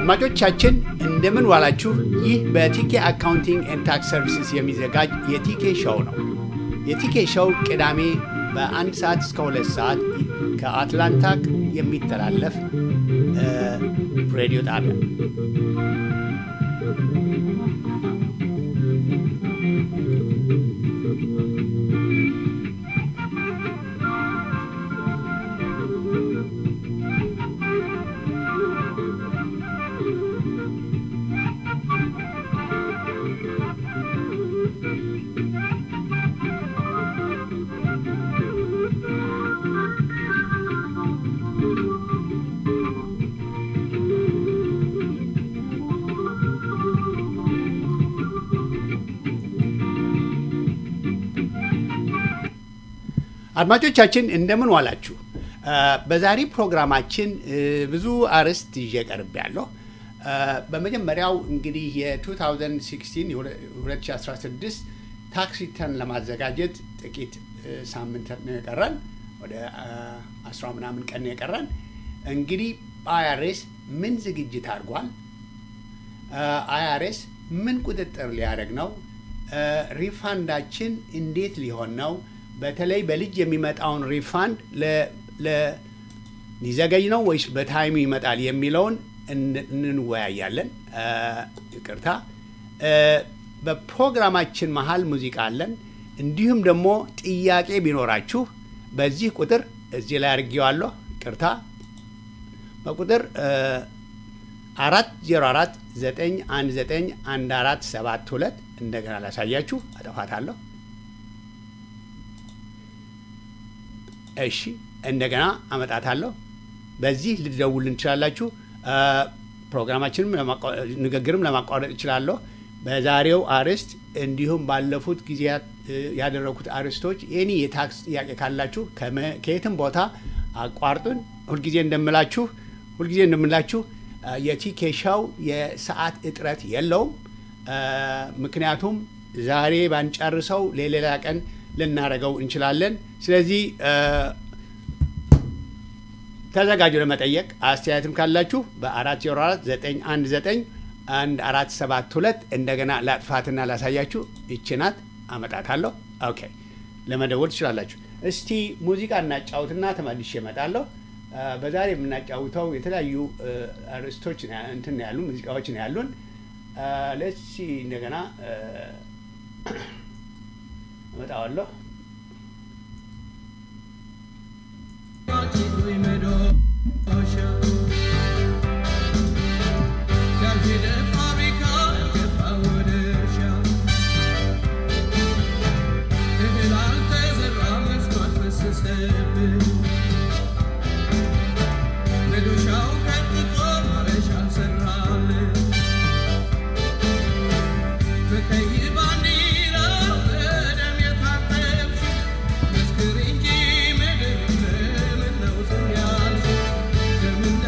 አድማጮቻችን እንደምን ዋላችሁ። ይህ በቲኬ አካውንቲንግ ኤንድ ታክስ ሰርቪስስ የሚዘጋጅ የቲኬ ሾው ነው። የቲኬ ሾው ቅዳሜ በአንድ ሰዓት እስከ ሁለት ሰዓት ከአትላንታ የሚተላለፍ ሬዲዮ ጣቢያ አድማጮቻችን እንደምን ዋላችሁ። በዛሬ ፕሮግራማችን ብዙ አርዕስት ይዤ ቀርብ ያለሁ። በመጀመሪያው እንግዲህ የ2016 2016 ታክስ ሪተርን ለማዘጋጀት ጥቂት ሳምንት ነው የቀረን፣ ወደ አስራ ምናምን ቀን ነው የቀረን። እንግዲህ አይአርኤስ ምን ዝግጅት አድርጓል? አይአርኤስ ምን ቁጥጥር ሊያደርግ ነው? ሪፋንዳችን እንዴት ሊሆን ነው? በተለይ በልጅ የሚመጣውን ሪፋንድ ሊዘገይ ነው ወይስ በታይሙ ይመጣል የሚለውን እንወያያለን። ይቅርታ፣ በፕሮግራማችን መሀል ሙዚቃ አለን። እንዲሁም ደግሞ ጥያቄ ቢኖራችሁ በዚህ ቁጥር እዚህ ላይ አድርጌዋለሁ። ይቅርታ፣ በቁጥር አራት ዜሮ አራት ዘጠኝ አንድ ዘጠኝ አንድ አራት ሰባት ሁለት እንደገና ላሳያችሁ፣ አጠፋታለሁ እሺ እንደገና አመጣታለሁ። በዚህ ልትደውልን ትችላላችሁ። ፕሮግራማችንም ንግግርም ለማቋረጥ እችላለሁ። በዛሬው አርዕስት እንዲሁም ባለፉት ጊዜያት ያደረጉት አርዕስቶች ኤኒ የታክስ ጥያቄ ካላችሁ ከየትም ቦታ አቋርጡን። ሁልጊዜ እንደምላችሁ ሁልጊዜ እንደምላችሁ የቲኬ ሾው የሰዓት እጥረት የለውም። ምክንያቱም ዛሬ ባንጨርሰው ለሌላ ቀን ልናደርገው እንችላለን። ስለዚህ ተዘጋጁ ለመጠየቅ። አስተያየትም ካላችሁ በአራት ዜሮ አራት ዘጠኝ አንድ ዘጠኝ አንድ አራት ሰባት ሁለት እንደገና ላጥፋትና ላሳያችሁ። ይችናት አመጣታለሁ። ኦኬ ለመደወል ትችላላችሁ። እስቲ ሙዚቃ እናጫውትና ተመልሼ እመጣለሁ። በዛሬ የምናጫውተው የተለያዩ አርዕስቶች እንትን ያሉ ሙዚቃዎች ነው ያሉን። ለሲ እንደገና እመጣዋለሁ። Mescur ingi, me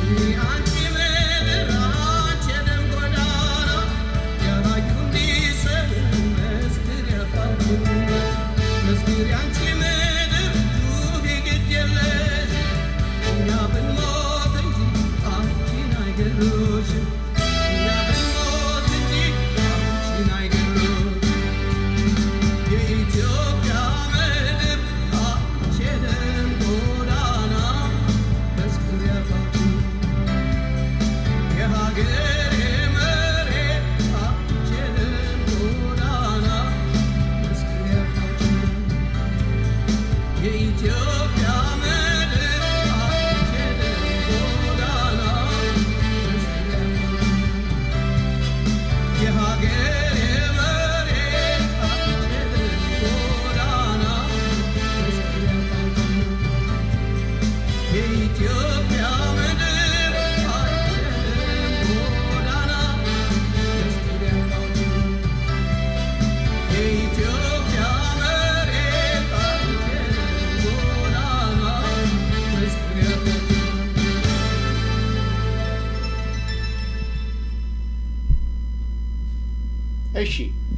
እሺ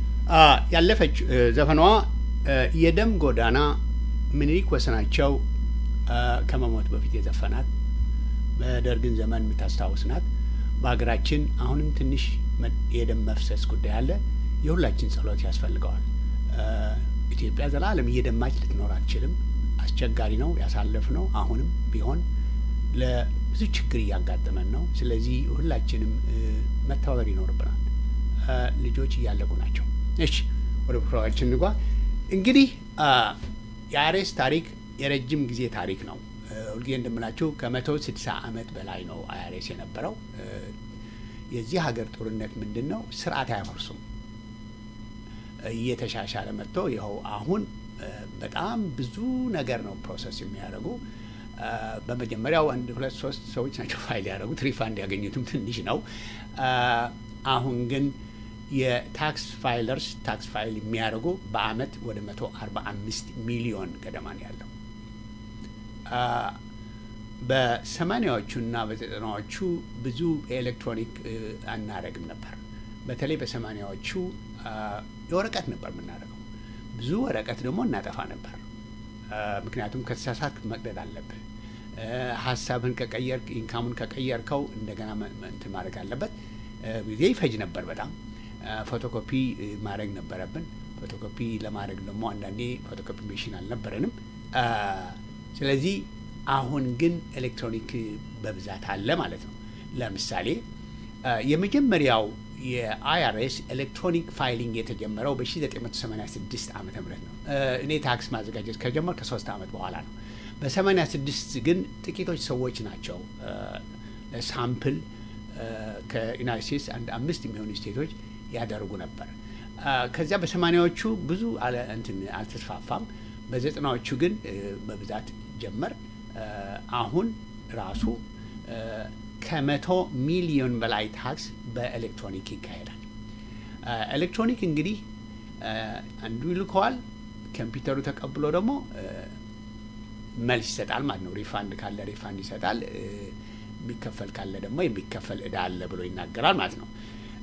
ያለፈች ዘፈኗ የደም ጎዳና ምኒልክ ወሰናቸው ከመሞት በፊት የዘፈናት በደርግን ዘመን የምታስታውስ ናት። በሀገራችን አሁንም ትንሽ የደም መፍሰስ ጉዳይ አለ። የሁላችን ጸሎት ያስፈልገዋል። ኢትዮጵያ ዘላለም እየደማች ልትኖር አትችልም። አስቸጋሪ ነው ያሳለፍ ነው። አሁንም ቢሆን ለብዙ ችግር እያጋጠመን ነው። ስለዚህ ሁላችንም መተባበር ይኖርብናል። ልጆች እያለቁ ናቸው። እሺ ወደ ፕሮግራማችን እንጓ። እንግዲህ የአሬስ ታሪክ የረጅም ጊዜ ታሪክ ነው። ሁልጊዜ እንደምላችሁ ከመቶ ስድሳ ዓመት በላይ ነው አይአርኤስ የነበረው። የዚህ ሀገር ጦርነት ምንድን ነው? ስርዓት አያፈርሱም። እየተሻሻለ መጥቶ ይኸው አሁን በጣም ብዙ ነገር ነው ፕሮሰስ የሚያደርጉ። በመጀመሪያው አንድ ሁለት ሶስት ሰዎች ናቸው ፋይል ያደረጉት። ሪፋንድ ያገኙትም ትንሽ ነው። አሁን ግን የታክስ ፋይለርስ ታክስ ፋይል የሚያደርጉ በአመት ወደ መቶ አርባ አምስት ሚሊዮን ገደማ ነው ያለው። በሰማኒያዎቹና በዘጠናዎቹ ብዙ ኤሌክትሮኒክ አናረግም ነበር። በተለይ በሰማኒያዎቹ የወረቀት ነበር የምናደርገው። ብዙ ወረቀት ደግሞ እናጠፋ ነበር። ምክንያቱም ከተሳሳት መቅደድ አለብህ። ሀሳብህን ከቀየር ኢንካሙን ከቀየርከው እንደገና እንትን ማድረግ አለበት። ጊዜ ይፈጅ ነበር በጣም ፎቶኮፒ ማድረግ ነበረብን። ፎቶኮፒ ለማድረግ ደግሞ አንዳንዴ ፎቶኮፒ ሜሽን አልነበረንም። ስለዚህ አሁን ግን ኤሌክትሮኒክ በብዛት አለ ማለት ነው። ለምሳሌ የመጀመሪያው የአይአርኤስ ኤሌክትሮኒክ ፋይሊንግ የተጀመረው በ1986 ዓ ም ነው። እኔ ታክስ ማዘጋጀት ከጀመር ከሶስት ዓመት በኋላ ነው። በ86 ግን ጥቂቶች ሰዎች ናቸው ሳምፕል ከዩናይት ስቴትስ አንድ አምስት የሚሆኑ ስቴቶች ያደርጉ ነበር። ከዚያ በሰማኒያዎቹ ብዙ እንትን አልተስፋፋም። በዘጠናዎቹ ግን በብዛት ጀመር። አሁን ራሱ ከመቶ ሚሊዮን በላይ ታክስ በኤሌክትሮኒክ ይካሄዳል። ኤሌክትሮኒክ እንግዲህ አንዱ ይልከዋል፣ ኮምፒውተሩ ተቀብሎ ደግሞ መልስ ይሰጣል ማለት ነው። ሪፋንድ ካለ ሪፋንድ ይሰጣል፣ የሚከፈል ካለ ደግሞ የሚከፈል እዳ አለ ብሎ ይናገራል ማለት ነው።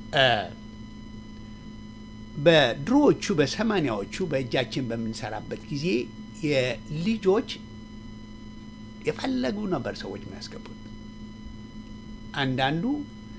በድሮዎቹ በሰማኒያዎቹ በእጃችን በምንሰራበት ጊዜ የልጆች የፈለጉ ነበር ሰዎች የሚያስገቡት። አንዳንዱ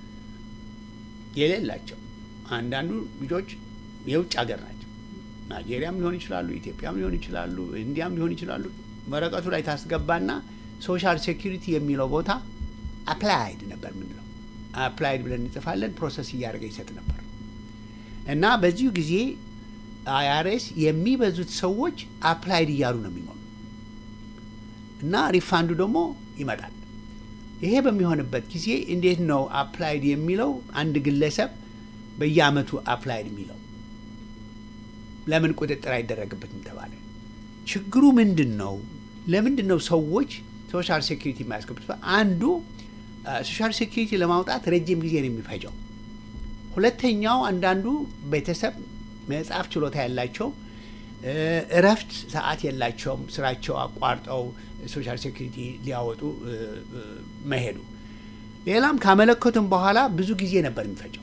የሌላቸው፣ አንዳንዱ ልጆች የውጭ ሀገር ናቸው። ናይጄሪያም ሊሆን ይችላሉ፣ ኢትዮጵያም ሊሆን ይችላሉ፣ ኢንዲያም ሊሆን ይችላሉ። ወረቀቱ ላይ ታስገባና ሶሻል ሴኪሪቲ የሚለው ቦታ አፕላይድ ነበር ምንለው። አፕላይድ ብለን እንጽፋለን። ፕሮሰስ እያደረገ ይሰጥ ነበር እና በዚሁ ጊዜ አይአርኤስ የሚበዙት ሰዎች አፕላይድ እያሉ ነው የሚሞሉ እና ሪፋንዱ ደግሞ ይመጣል። ይሄ በሚሆንበት ጊዜ እንዴት ነው አፕላይድ የሚለው አንድ ግለሰብ በየአመቱ አፕላይድ የሚለው ለምን ቁጥጥር አይደረግበትም ተባለ? ችግሩ ምንድን ነው? ለምንድን ነው ሰዎች ሶሻል ሴኪሪቲ የማያስገቡት? አንዱ ሶሻል ሴኪሪቲ ለማውጣት ረጅም ጊዜ ነው የሚፈጀው። ሁለተኛው አንዳንዱ ቤተሰብ መጽሐፍ ችሎታ ያላቸው እረፍት ሰዓት የላቸውም። ስራቸው አቋርጠው ሶሻል ሴኩሪቲ ሊያወጡ መሄዱ ሌላም ካመለከቱም በኋላ ብዙ ጊዜ ነበር የሚፈጀው።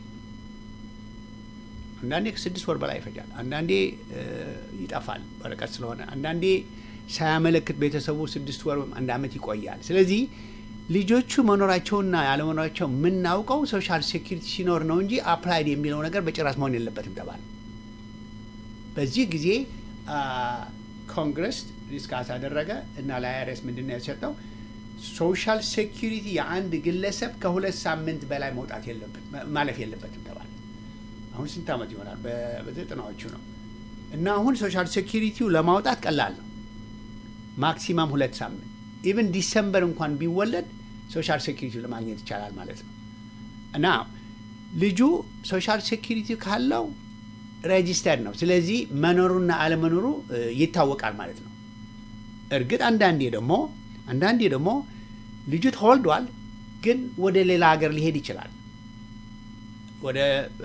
አንዳንዴ ከስድስት ወር በላይ ይፈጃል። አንዳንዴ ይጠፋል ወረቀት ስለሆነ፣ አንዳንዴ ሳያመለክት ቤተሰቡ ስድስት ወር አንድ ዓመት ይቆያል። ስለዚህ ልጆቹ መኖራቸውና ያለመኖራቸው የምናውቀው ሶሻል ሴኪሪቲ ሲኖር ነው እንጂ አፕላይድ የሚለው ነገር በጭራሽ መሆን የለበትም ተባለ። በዚህ ጊዜ ኮንግረስ ዲስካስ አደረገ እና ለአይአርኤስ ምንድን ነው የተሰጠው? ሶሻል ሴኪሪቲ የአንድ ግለሰብ ከሁለት ሳምንት በላይ መውጣት የለበት ማለፍ የለበትም ተባለ። አሁን ስንት ዓመት ይሆናል? በዘጠናዎቹ ነው። እና አሁን ሶሻል ሴኪሪቲው ለማውጣት ቀላል ነው። ማክሲማም ሁለት ሳምንት ኢቨን ዲሰምበር እንኳን ቢወለድ ሶሻል ሴኪሪቲው ለማግኘት ይቻላል ማለት ነው። እና ልጁ ሶሻል ሴኪሪቲ ካለው ሬጂስተርድ ነው። ስለዚህ መኖሩና አለመኖሩ ይታወቃል ማለት ነው። እርግጥ አንዳንዴ ደግሞ አንዳንዴ ደግሞ ልጁ ተወልዷል፣ ግን ወደ ሌላ ሀገር ሊሄድ ይችላል። ወደ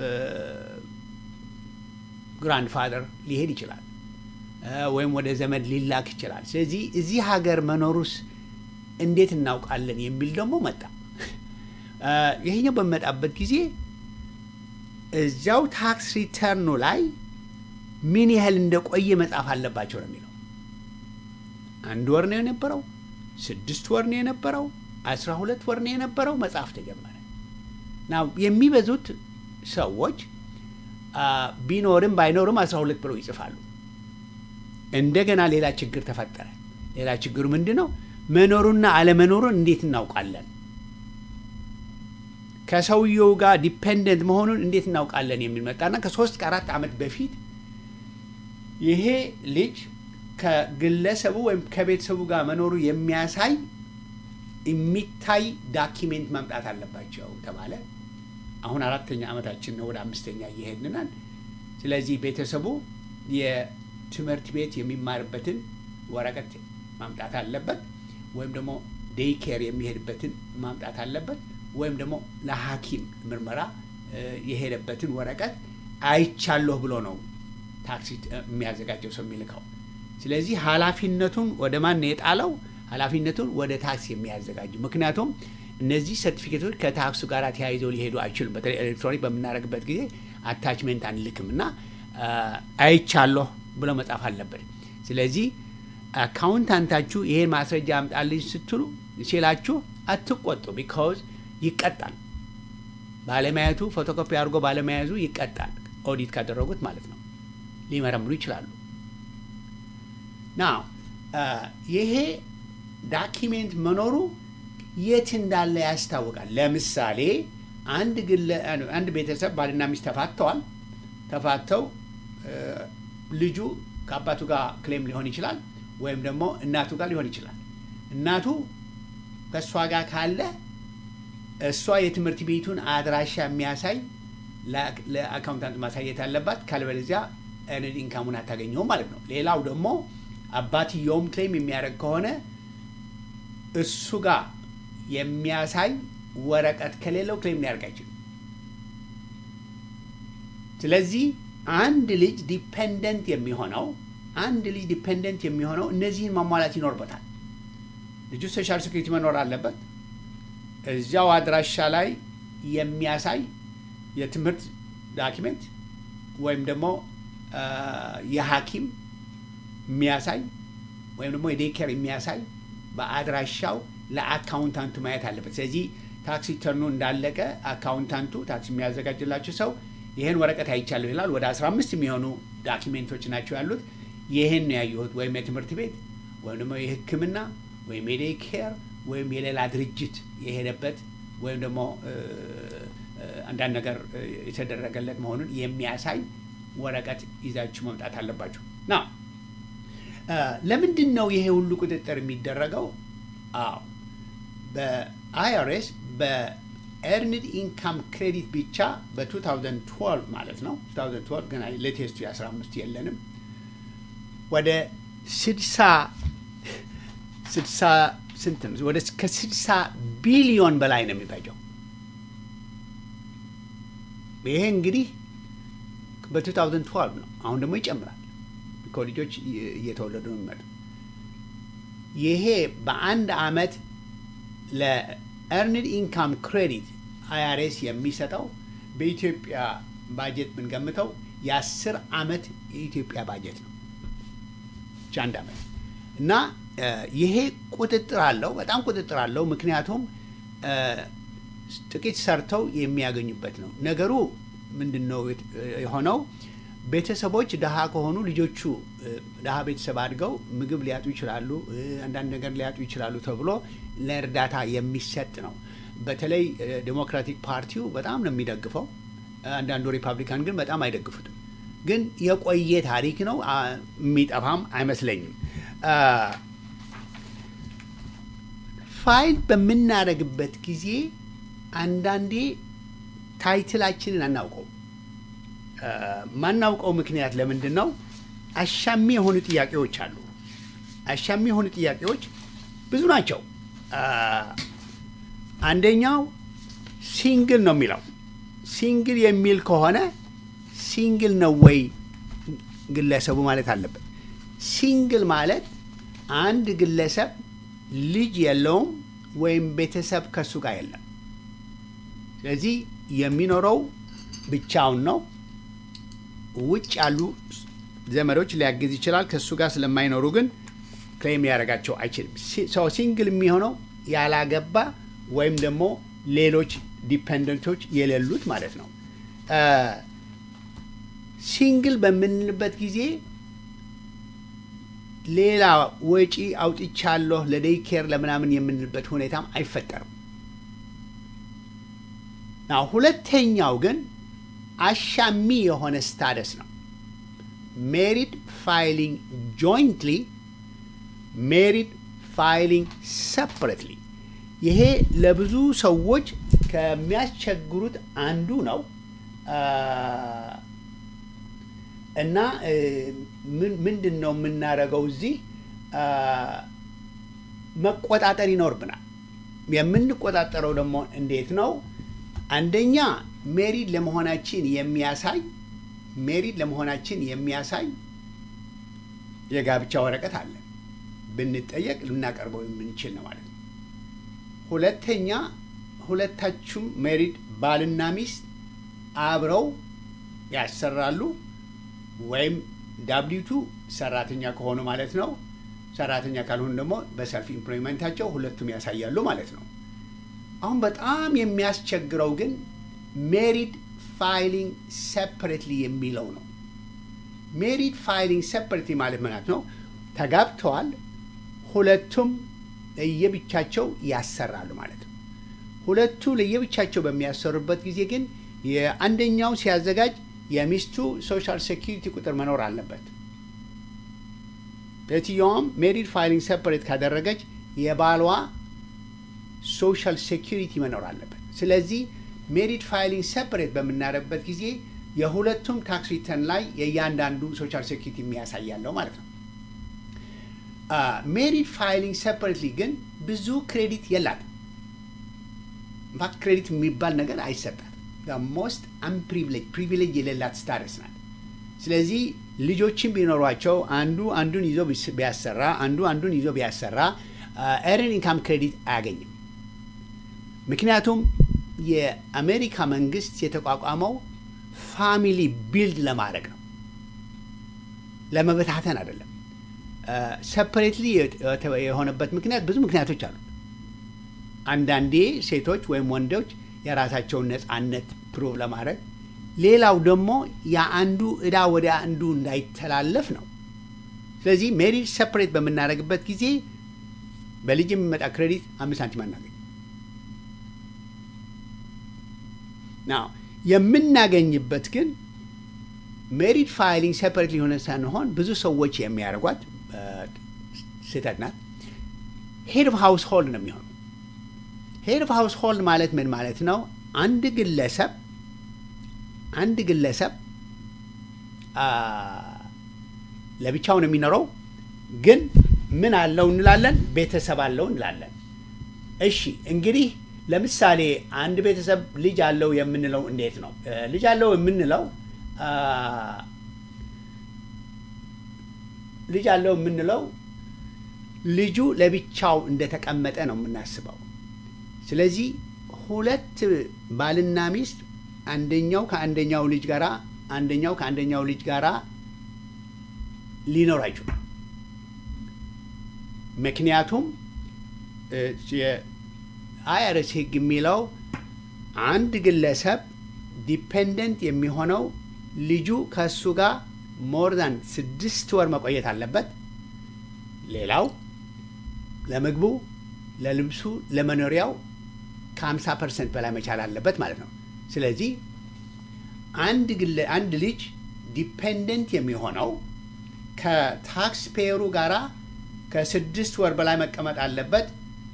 ግራንድ ፋደር ሊሄድ ይችላል፣ ወይም ወደ ዘመድ ሊላክ ይችላል። ስለዚህ እዚህ ሀገር መኖሩስ እንዴት እናውቃለን የሚል ደግሞ መጣ። ይሄኛው በሚመጣበት ጊዜ እዚያው ታክስ ሪተርኑ ላይ ምን ያህል እንደቆየ መጻፍ አለባቸው ነው የሚለው። አንድ ወር ነው የነበረው፣ ስድስት ወር ነው የነበረው፣ አስራ ሁለት ወር ነው የነበረው። መጽሐፍ ተጀመረ። ናው የሚበዙት ሰዎች ቢኖርም ባይኖርም አስራ ሁለት ብለው ይጽፋሉ። እንደገና ሌላ ችግር ተፈጠረ። ሌላ ችግሩ ምንድን ነው? መኖሩና አለመኖሩን እንዴት እናውቃለን? ከሰውየው ጋር ዲፔንደንት መሆኑን እንዴት እናውቃለን የሚል መጣና ከሶስት ከአራት ዓመት በፊት ይሄ ልጅ ከግለሰቡ ወይም ከቤተሰቡ ጋር መኖሩ የሚያሳይ የሚታይ ዳኪሜንት ማምጣት አለባቸው ተባለ። አሁን አራተኛ ዓመታችን ነው፣ ወደ አምስተኛ እየሄድንናል። ስለዚህ ቤተሰቡ የትምህርት ቤት የሚማርበትን ወረቀት ማምጣት አለበት፣ ወይም ደግሞ ዴይ ኬር የሚሄድበትን ማምጣት አለበት፣ ወይም ደግሞ ለሐኪም ምርመራ የሄደበትን ወረቀት አይቻለሁ ብሎ ነው ታክሲ የሚያዘጋጀው ሰው የሚልከው። ስለዚህ ኃላፊነቱን ወደ ማን የጣለው? ኃላፊነቱን ወደ ታክስ የሚያዘጋጁ ምክንያቱም እነዚህ ሰርቲፊኬቶች ከታክሱ ጋር ተያይዘው ሊሄዱ አይችሉም። በተለይ ኤሌክትሮኒክ በምናደርግበት ጊዜ አታችሜንት አንልክም እና አይቻለሁ ብሎ መጻፍ አለበት። ስለዚህ አካውንታንታችሁ ይሄን ማስረጃ አምጣልኝ ስትሉ ሲላችሁ አትቆጡ። ቢካውዝ ይቀጣል። ባለመያዙ ፎቶኮፒ አድርጎ ባለመያዙ ይቀጣል። ኦዲት ካደረጉት ማለት ነው። ሊመረምሩ ይችላሉ። ና ይሄ ዳኪሜንት መኖሩ የት እንዳለ ያስታውቃል። ለምሳሌ አንድ ግለ አንድ ቤተሰብ ባልና ሚስት ተፋተዋል። ተፋተው ልጁ ከአባቱ ጋር ክሌም ሊሆን ይችላል፣ ወይም ደግሞ እናቱ ጋር ሊሆን ይችላል። እናቱ ከእሷ ጋር ካለ እሷ የትምህርት ቤቱን አድራሻ የሚያሳይ ለአካውንታንት ማሳየት አለባት። ካልበለዚያ ኤርንድ ኢንካሙን አታገኘውም ማለት ነው። ሌላው ደግሞ አባትየውም ክሌም የሚያደርግ ከሆነ እሱ ጋር የሚያሳይ ወረቀት ከሌለው ክሌም ሊያደርግ አይችልም። ስለዚህ አንድ ልጅ ዲፔንደንት የሚሆነው አንድ ልጅ ዲፔንደንት የሚሆነው እነዚህን ማሟላት ይኖርበታል። ልጁ ሶሻል ሴኩሪቲ መኖር አለበት። እዚያው አድራሻ ላይ የሚያሳይ የትምህርት ዳኪሜንት ወይም ደግሞ የሐኪም የሚያሳይ ወይም ደግሞ የዴኬር የሚያሳይ በአድራሻው ለአካውንታንቱ ማየት አለበት። ስለዚህ ታክሲ ተርኑ እንዳለቀ አካውንታንቱ ታክሲ የሚያዘጋጅላቸው ሰው ይህን ወረቀት አይቻለሁ ይላል። ወደ 15 የሚሆኑ ዳኪሜንቶች ናቸው ያሉት። ይህን ነው ያየሁት፣ ወይም የትምህርት ቤት ወይም ደግሞ የሕክምና ወይም የዴይ ኬር ወይም የሌላ ድርጅት የሄደበት ወይም ደግሞ አንዳንድ ነገር የተደረገለት መሆኑን የሚያሳይ ወረቀት ይዛችሁ መምጣት አለባችሁ። ና ለምንድን ነው ይሄ ሁሉ ቁጥጥር የሚደረገው? አዎ በአይአርኤስ በኤርንድ ኢንካም ክሬዲት ብቻ በ2012 ማለት ነው 2012 ገና ሌቴስቱ የ15 የለንም ወደ 60 60 ስንት ነው? ወደ ከ60 ቢሊዮን በላይ ነው የሚፈጀው። ይሄ እንግዲህ በ2012 ነው። አሁን ደግሞ ይጨምራል። ልጆች እየተወለዱ ነው የሚመጡ። ይሄ በአንድ አመት ኤርንድ ኢንካም ክሬዲት አይአርኤስ የሚሰጠው በኢትዮጵያ ባጀት ብንገምተው የአስር ዓመት የኢትዮጵያ ባጀት ነው። ብቻ አንድ ዓመት እና ይሄ ቁጥጥር አለው፣ በጣም ቁጥጥር አለው። ምክንያቱም ጥቂት ሰርተው የሚያገኙበት ነው። ነገሩ ምንድን ነው የሆነው? ቤተሰቦች ድሃ ከሆኑ ልጆቹ ድሃ ቤተሰብ አድገው ምግብ ሊያጡ ይችላሉ፣ አንዳንድ ነገር ሊያጡ ይችላሉ ተብሎ ለእርዳታ የሚሰጥ ነው። በተለይ ዴሞክራቲክ ፓርቲው በጣም ነው የሚደግፈው። አንዳንዱ ሪፐብሊካን ግን በጣም አይደግፉትም። ግን የቆየ ታሪክ ነው፣ የሚጠፋም አይመስለኝም። ፋይል በምናደርግበት ጊዜ አንዳንዴ ታይትላችንን አናውቀው። ማናውቀው ምክንያት ለምንድን ነው? አሻሚ የሆኑ ጥያቄዎች አሉ። አሻሚ የሆኑ ጥያቄዎች ብዙ ናቸው። አንደኛው ሲንግል ነው የሚለው ሲንግል የሚል ከሆነ ሲንግል ነው ወይ ግለሰቡ ማለት አለበት። ሲንግል ማለት አንድ ግለሰብ ልጅ የለውም ወይም ቤተሰብ ከሱ ጋር የለም። ስለዚህ የሚኖረው ብቻውን ነው። ውጭ ያሉ ዘመዶች ሊያግዝ ይችላል። ከእሱ ጋር ስለማይኖሩ ግን ክሌም ሊያደርጋቸው አይችልም። ሰው ሲንግል የሚሆነው ያላገባ ወይም ደግሞ ሌሎች ዲፐንደንቶች የሌሉት ማለት ነው። ሲንግል በምንልበት ጊዜ ሌላ ወጪ አውጥቻለሁ ለዴይ ኬር ለምናምን የምንልበት ሁኔታም አይፈጠርም። ሁለተኛው ግን አሻሚ የሆነ ስታደስ ነው። ሜሪድ ፋይሊንግ ጆይንትሊ፣ ሜሪድ ፋይሊንግ ሰፕሬትሊ። ይሄ ለብዙ ሰዎች ከሚያስቸግሩት አንዱ ነው እና ምንድን ነው የምናደርገው እዚህ መቆጣጠር ይኖርብናል። የምንቆጣጠረው ደግሞ እንዴት ነው? አንደኛ ሜሪድ ለመሆናችን የሚያሳይ ሜሪድ ለመሆናችን የሚያሳይ የጋብቻ ወረቀት አለ። ብንጠየቅ ልናቀርበው የምንችል ነው ማለት ነው። ሁለተኛ ሁለታችሁም ሜሪድ ባልና ሚስት አብረው ያሰራሉ ወይም ዳብሊቱ ሰራተኛ ከሆኑ ማለት ነው። ሰራተኛ ካልሆኑ ደግሞ በሰልፍ ኢምፕሎይመንታቸው ሁለቱም ያሳያሉ ማለት ነው። አሁን በጣም የሚያስቸግረው ግን ሜሪድ ፋይሊንግ ሴፐሬትሊ የሚለው ነው። ሜሪድ ፋይሊንግ ሴፐሬትሊ ማለት ምናት ነው? ተጋብተዋል፣ ሁለቱም ለየብቻቸው ያሰራሉ ማለት ነው። ሁለቱ ለየብቻቸው በሚያሰሩበት ጊዜ ግን የአንደኛው ሲያዘጋጅ የሚስቱ ሶሻል ሴኪሪቲ ቁጥር መኖር አለበት። ሴትየዋም ሜሪድ ፋይሊንግ ሴፐሬት ካደረገች የባሏ ሶሻል ሴኪሪቲ መኖር አለበት። ስለዚህ ሜሪድ ፋይሊንግ ሴፐሬት በምናደርግበት ጊዜ የሁለቱም ታክስ ሪተርን ላይ የእያንዳንዱ ሶሻል ሴኪሪቲ የሚያሳያለው ማለት ነው። ሜሪድ ፋይሊንግ ሴፐሬትሊ ግን ብዙ ክሬዲት የላትም። ኢንፋክት ክሬዲት የሚባል ነገር አይሰጣት። ሞስት አንፕሪቪሌጅ ፕሪቪሌጅ የሌላት ስታረስ ናት። ስለዚህ ልጆችን ቢኖሯቸው አንዱ አንዱን ይዞ ቢያሰራ አንዱ አንዱን ይዞ ቢያሰራ ኤርን ኢንካም ክሬዲት አያገኝም። ምክንያቱም የአሜሪካ መንግስት የተቋቋመው ፋሚሊ ቢልድ ለማድረግ ነው፣ ለመበታተን አይደለም። ሰፐሬትሊ የሆነበት ምክንያት ብዙ ምክንያቶች አሉ። አንዳንዴ ሴቶች ወይም ወንዶች የራሳቸውን ነፃነት ፕሩቭ ለማድረግ ሌላው ደግሞ የአንዱ እዳ ወደ አንዱ እንዳይተላለፍ ነው። ስለዚህ ሜሪድ ሰፐሬት በምናደርግበት ጊዜ በልጅ የሚመጣ ክሬዲት አምስት ሳንቲም አናገኝ ናው የምናገኝበት ግን ሜሪድ ፋይሊንግ ሴፐሬት ሊሆነ ሳንሆን ብዙ ሰዎች የሚያደርጓት ስህተት ናት። ሄድ ኦፍ ሃውስ ሆልድ ነው የሚሆነው። ሄድ ኦፍ ሃውስ ሆልድ ማለት ምን ማለት ነው? አንድ ግለሰብ አንድ ግለሰብ ለብቻው ነው የሚኖረው፣ ግን ምን አለው እንላለን? ቤተሰብ አለው እንላለን። እሺ እንግዲህ ለምሳሌ አንድ ቤተሰብ ልጅ አለው የምንለው እንዴት ነው? ልጅ አለው የምንለው ልጅ አለው የምንለው ልጁ ለብቻው እንደተቀመጠ ነው የምናስበው። ስለዚህ ሁለት ባልና ሚስት አንደኛው ከአንደኛው ልጅ ጋራ አንደኛው ከአንደኛው ልጅ ጋራ ሊኖር አይችሉም። ምክንያቱም የአይአርኤስ ሕግ የሚለው አንድ ግለሰብ ዲፔንደንት የሚሆነው ልጁ ከእሱ ጋር ሞር ዛን ስድስት ወር መቆየት አለበት። ሌላው ለምግቡ፣ ለልብሱ፣ ለመኖሪያው ከ50 ፐርሰንት በላይ መቻል አለበት ማለት ነው። ስለዚህ አንድ ግለ አንድ ልጅ ዲፔንደንት የሚሆነው ከታክስ ፔየሩ ጋራ ከስድስት ወር በላይ መቀመጥ አለበት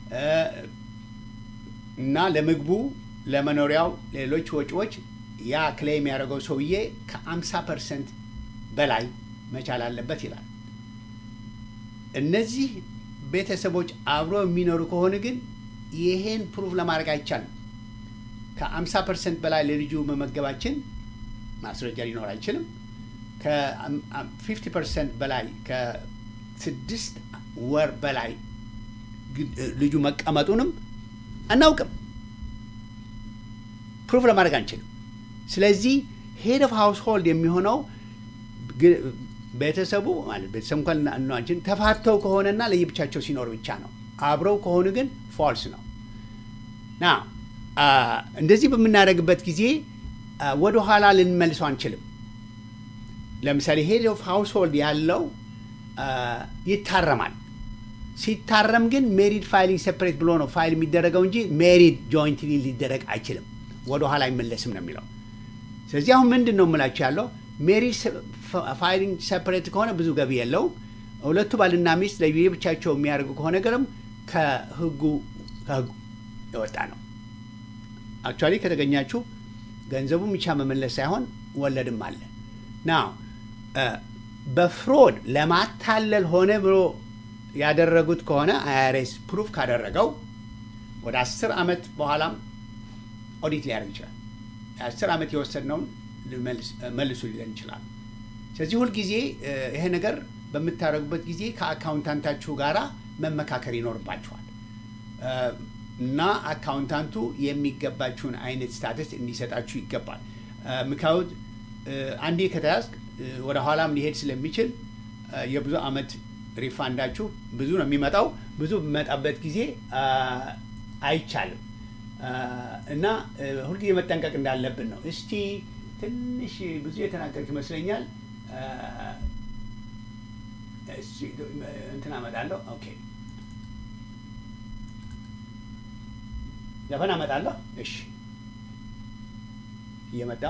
እና ለምግቡ፣ ለመኖሪያው፣ ሌሎች ወጪዎች ያ ክሌም ያደረገው ሰውዬ ከ50 ፐርሰንት በላይ መቻል አለበት ይላል። እነዚህ ቤተሰቦች አብረው የሚኖሩ ከሆነ ግን ይሄን ፕሩፍ ለማድረግ አይቻልም። ከ50 ፐርሰንት በላይ ለልጁ መመገባችን ማስረጃ ሊኖር አይችልም። ከ50 ፐርሰንት በላይ ከስድስት ወር በላይ ልጁ መቀመጡንም አናውቅም። ፕሩፍ ለማድረግ አንችልም። ስለዚህ ሄድ ኦፍ ሃውስ ሆልድ የሚሆነው ቤተሰቡ ማለት ቤተሰብ እንኳን አንችን ተፋተው ከሆነና ለየብቻቸው ሲኖር ብቻ ነው። አብረው ከሆኑ ግን ፎልስ ነው። ና እንደዚህ በምናደርግበት ጊዜ ወደ ኋላ ልንመልሰው አንችልም። ለምሳሌ ሄድ ኦፍ ሃውስ ሆልድ ያለው ይታረማል። ሲታረም ግን ሜሪድ ፋይሊንግ ሴፐሬት ብሎ ነው ፋይል የሚደረገው እንጂ ሜሪድ ጆይንትሊ ሊደረግ አይችልም። ወደ ኋላ አይመለስም ነው የሚለው። ስለዚህ አሁን ምንድን ነው የምላቸው ያለው ሜሪድ ፋይሊንግ ሴፐሬት ከሆነ ብዙ ገቢ የለውም። ሁለቱ ባልና ሚስት ለየብቻቸው የሚያደርጉ ከሆነ ገርም ከህጉ ከህጉ የወጣ ነው። አክቹዋሊ ከተገኛችሁ ገንዘቡን ብቻ መመለስ ሳይሆን ወለድም አለ ና በፍሮድ ለማታለል ሆነ ብሎ ያደረጉት ከሆነ አይአርኤስ ፕሩፍ ካደረገው ወደ አስር ዓመት በኋላም ኦዲት ሊያደርግ ይችላል። የአስር ዓመት የወሰድነውን መልሱ ሊለን ይችላል። ስለዚህ ሁልጊዜ ይሄ ነገር በምታደርጉበት ጊዜ ከአካውንታንታችሁ ጋራ መመካከር ይኖርባችኋል እና አካውንታንቱ የሚገባችሁን አይነት ስታተስ እንዲሰጣችሁ ይገባል። ምክንያቱ አንዴ ከተያዝክ ወደ ኋላም ሊሄድ ስለሚችል የብዙ ዓመት ሪፋንዳችሁ ብዙ ነው የሚመጣው። ብዙ በሚመጣበት ጊዜ አይቻልም እና ሁልጊዜ መጠንቀቅ እንዳለብን ነው። እስቲ ትንሽ ብዙ የተናገርክ ይመስለኛል። እንትን አመጣለሁ። ኦኬ ዘፈን አመጣለሁ። እሺ እየመጣ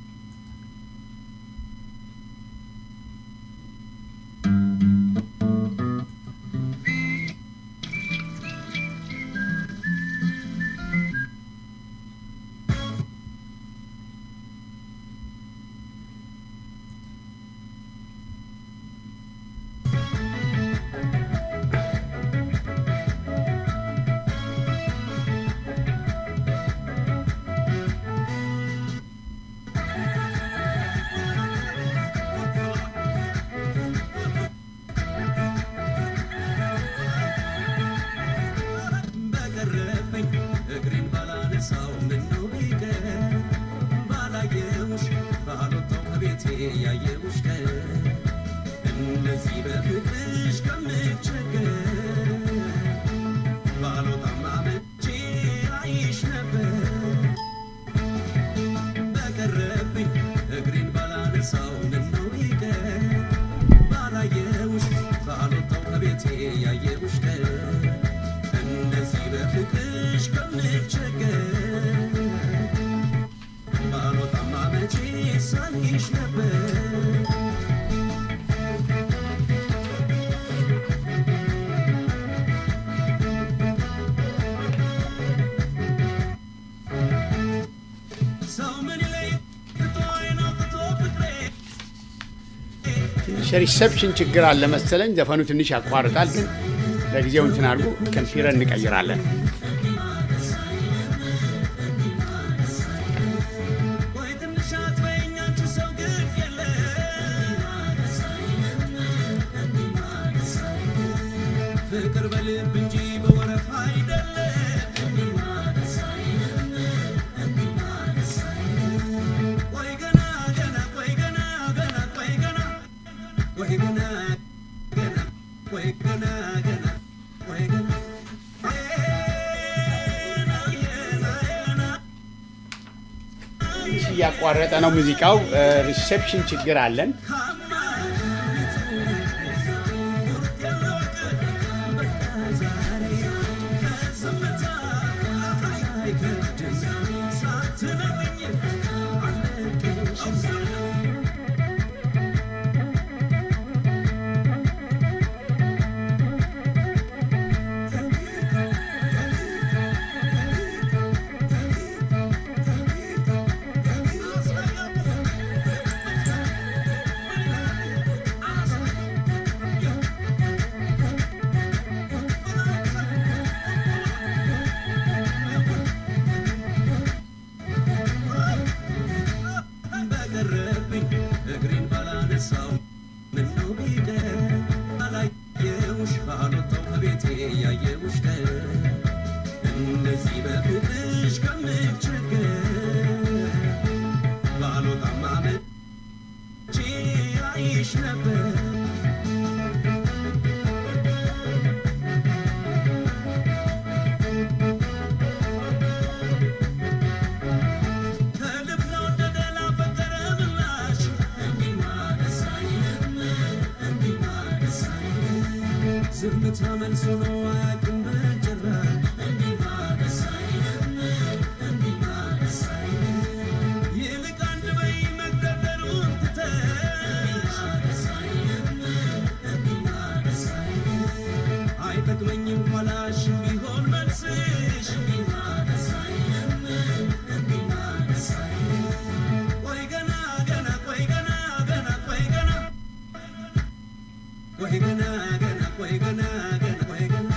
ሪሰፕሽን ችግር አለ መሰለኝ። ዘፈኑ ትንሽ ያቋርጣል፣ ግን ለጊዜው እንትን አድርጉ። ኮምፒውተር እንቀይራለን። ፍቅር በልብ እንጂ በወረፍ አይደለም እያቋረጠ ነው ሙዚቃው። ሪሴፕሽን ችግር አለን። ዝምታ መልሶ ነው አያውቅም በጭራሽ ይልቅ አንድ በይ መግደርደሩን ትተሽ አይጠቅመኝም ኋላሽ ቢሆን መልስሽ ቆይ ገና ገና ቆይ ገና ገና ቆይ ገና ቆይ ገና ገና ቆይ ገና ገና ቆይ ገና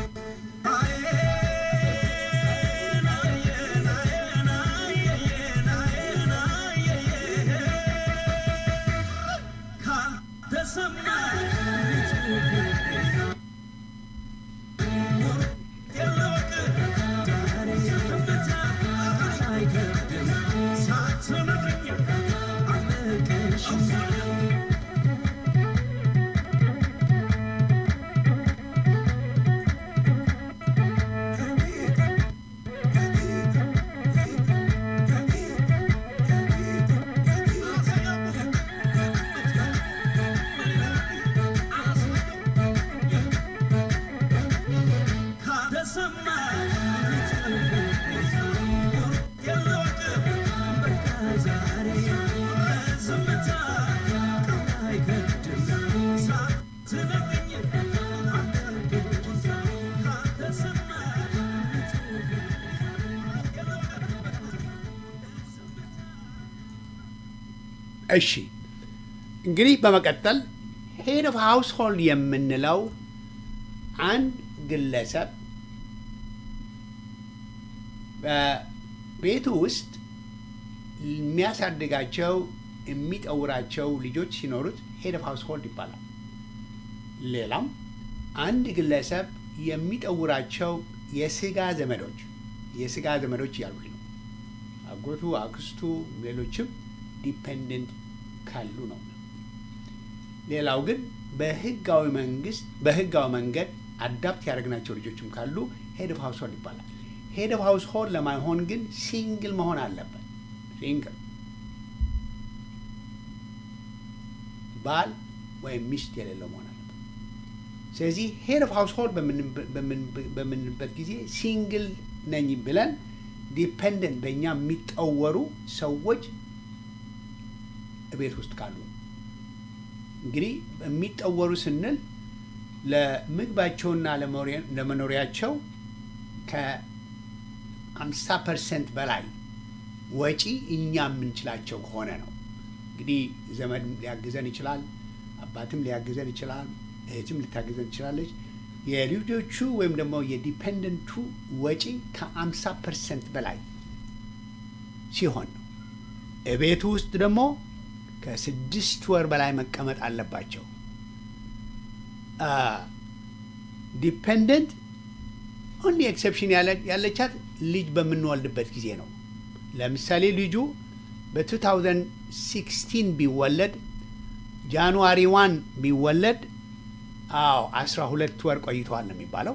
አየን አየን አየን አየን አየን አየን ካልተሰማ የለወቅ ዛሬ ዝምታ አይከብድም ሳትነግሪኝ አለቀሽም ካተሰማ የለወቅ በቃ ዛሬ ዝምታ አይከብድም ሳትነግሪኝ አለቀሽም ካተሰማ እሺ እንግዲህ በመቀጠል ሄድ ኦፍ ሃውስ ሆልድ የምንለው አንድ ግለሰብ በቤቱ ውስጥ የሚያሳድጋቸው የሚጠውራቸው ልጆች ሲኖሩት ሄድ ኦፍ ሃውስ ሆልድ ይባላል። ሌላም አንድ ግለሰብ የሚጠውራቸው የስጋ ዘመዶች የስጋ ዘመዶች እያልኩኝ ነው። አጎቱ፣ አክስቱ፣ ሌሎችም ዲፔንደንት ካሉ ነው። ሌላው ግን በህጋዊ መንግስት በህጋዊ መንገድ አዳፕት ያደረግናቸው ልጆችም ካሉ ሄድ ኦፍ ሃውስ ሆልድ ይባላል። ሄድ ኦፍ ሃውስ ሆልድ ለማይሆን ግን ሲንግል መሆን አለበት። ሲንግል ባል ወይም ሚስት የሌለው መሆን አለበት። ስለዚህ ሄድ ኦፍ ሃውስ ሆልድ በምንበት ጊዜ ሲንግል ነኝ ብለን ዲፔንደንት በእኛ የሚጠወሩ ሰዎች ቤት ውስጥ ካሉ እንግዲህ የሚጠወሩ ስንል ለምግባቸውና ለመኖሪያቸው ከአምሳ ፐርሰንት በላይ ወጪ እኛ የምንችላቸው ከሆነ ነው። እንግዲህ ዘመድ ሊያግዘን ይችላል፣ አባትም ሊያግዘን ይችላል፣ እህትም ልታግዘን ትችላለች። የልጆቹ ወይም ደግሞ የዲፔንደንቱ ወጪ ከአምሳ ፐርሰንት በላይ ሲሆን ነው። ቤቱ ውስጥ ደግሞ ከስድስት ወር በላይ መቀመጥ አለባቸው። ዲፔንደንት ኦንሊ ኤክሰፕሽን ያለቻት ልጅ በምንወልድበት ጊዜ ነው። ለምሳሌ ልጁ በ2016 ቢወለድ ጃንዋሪ ዋን ቢወለድ አዎ 12 ወር ቆይተዋል ነው የሚባለው።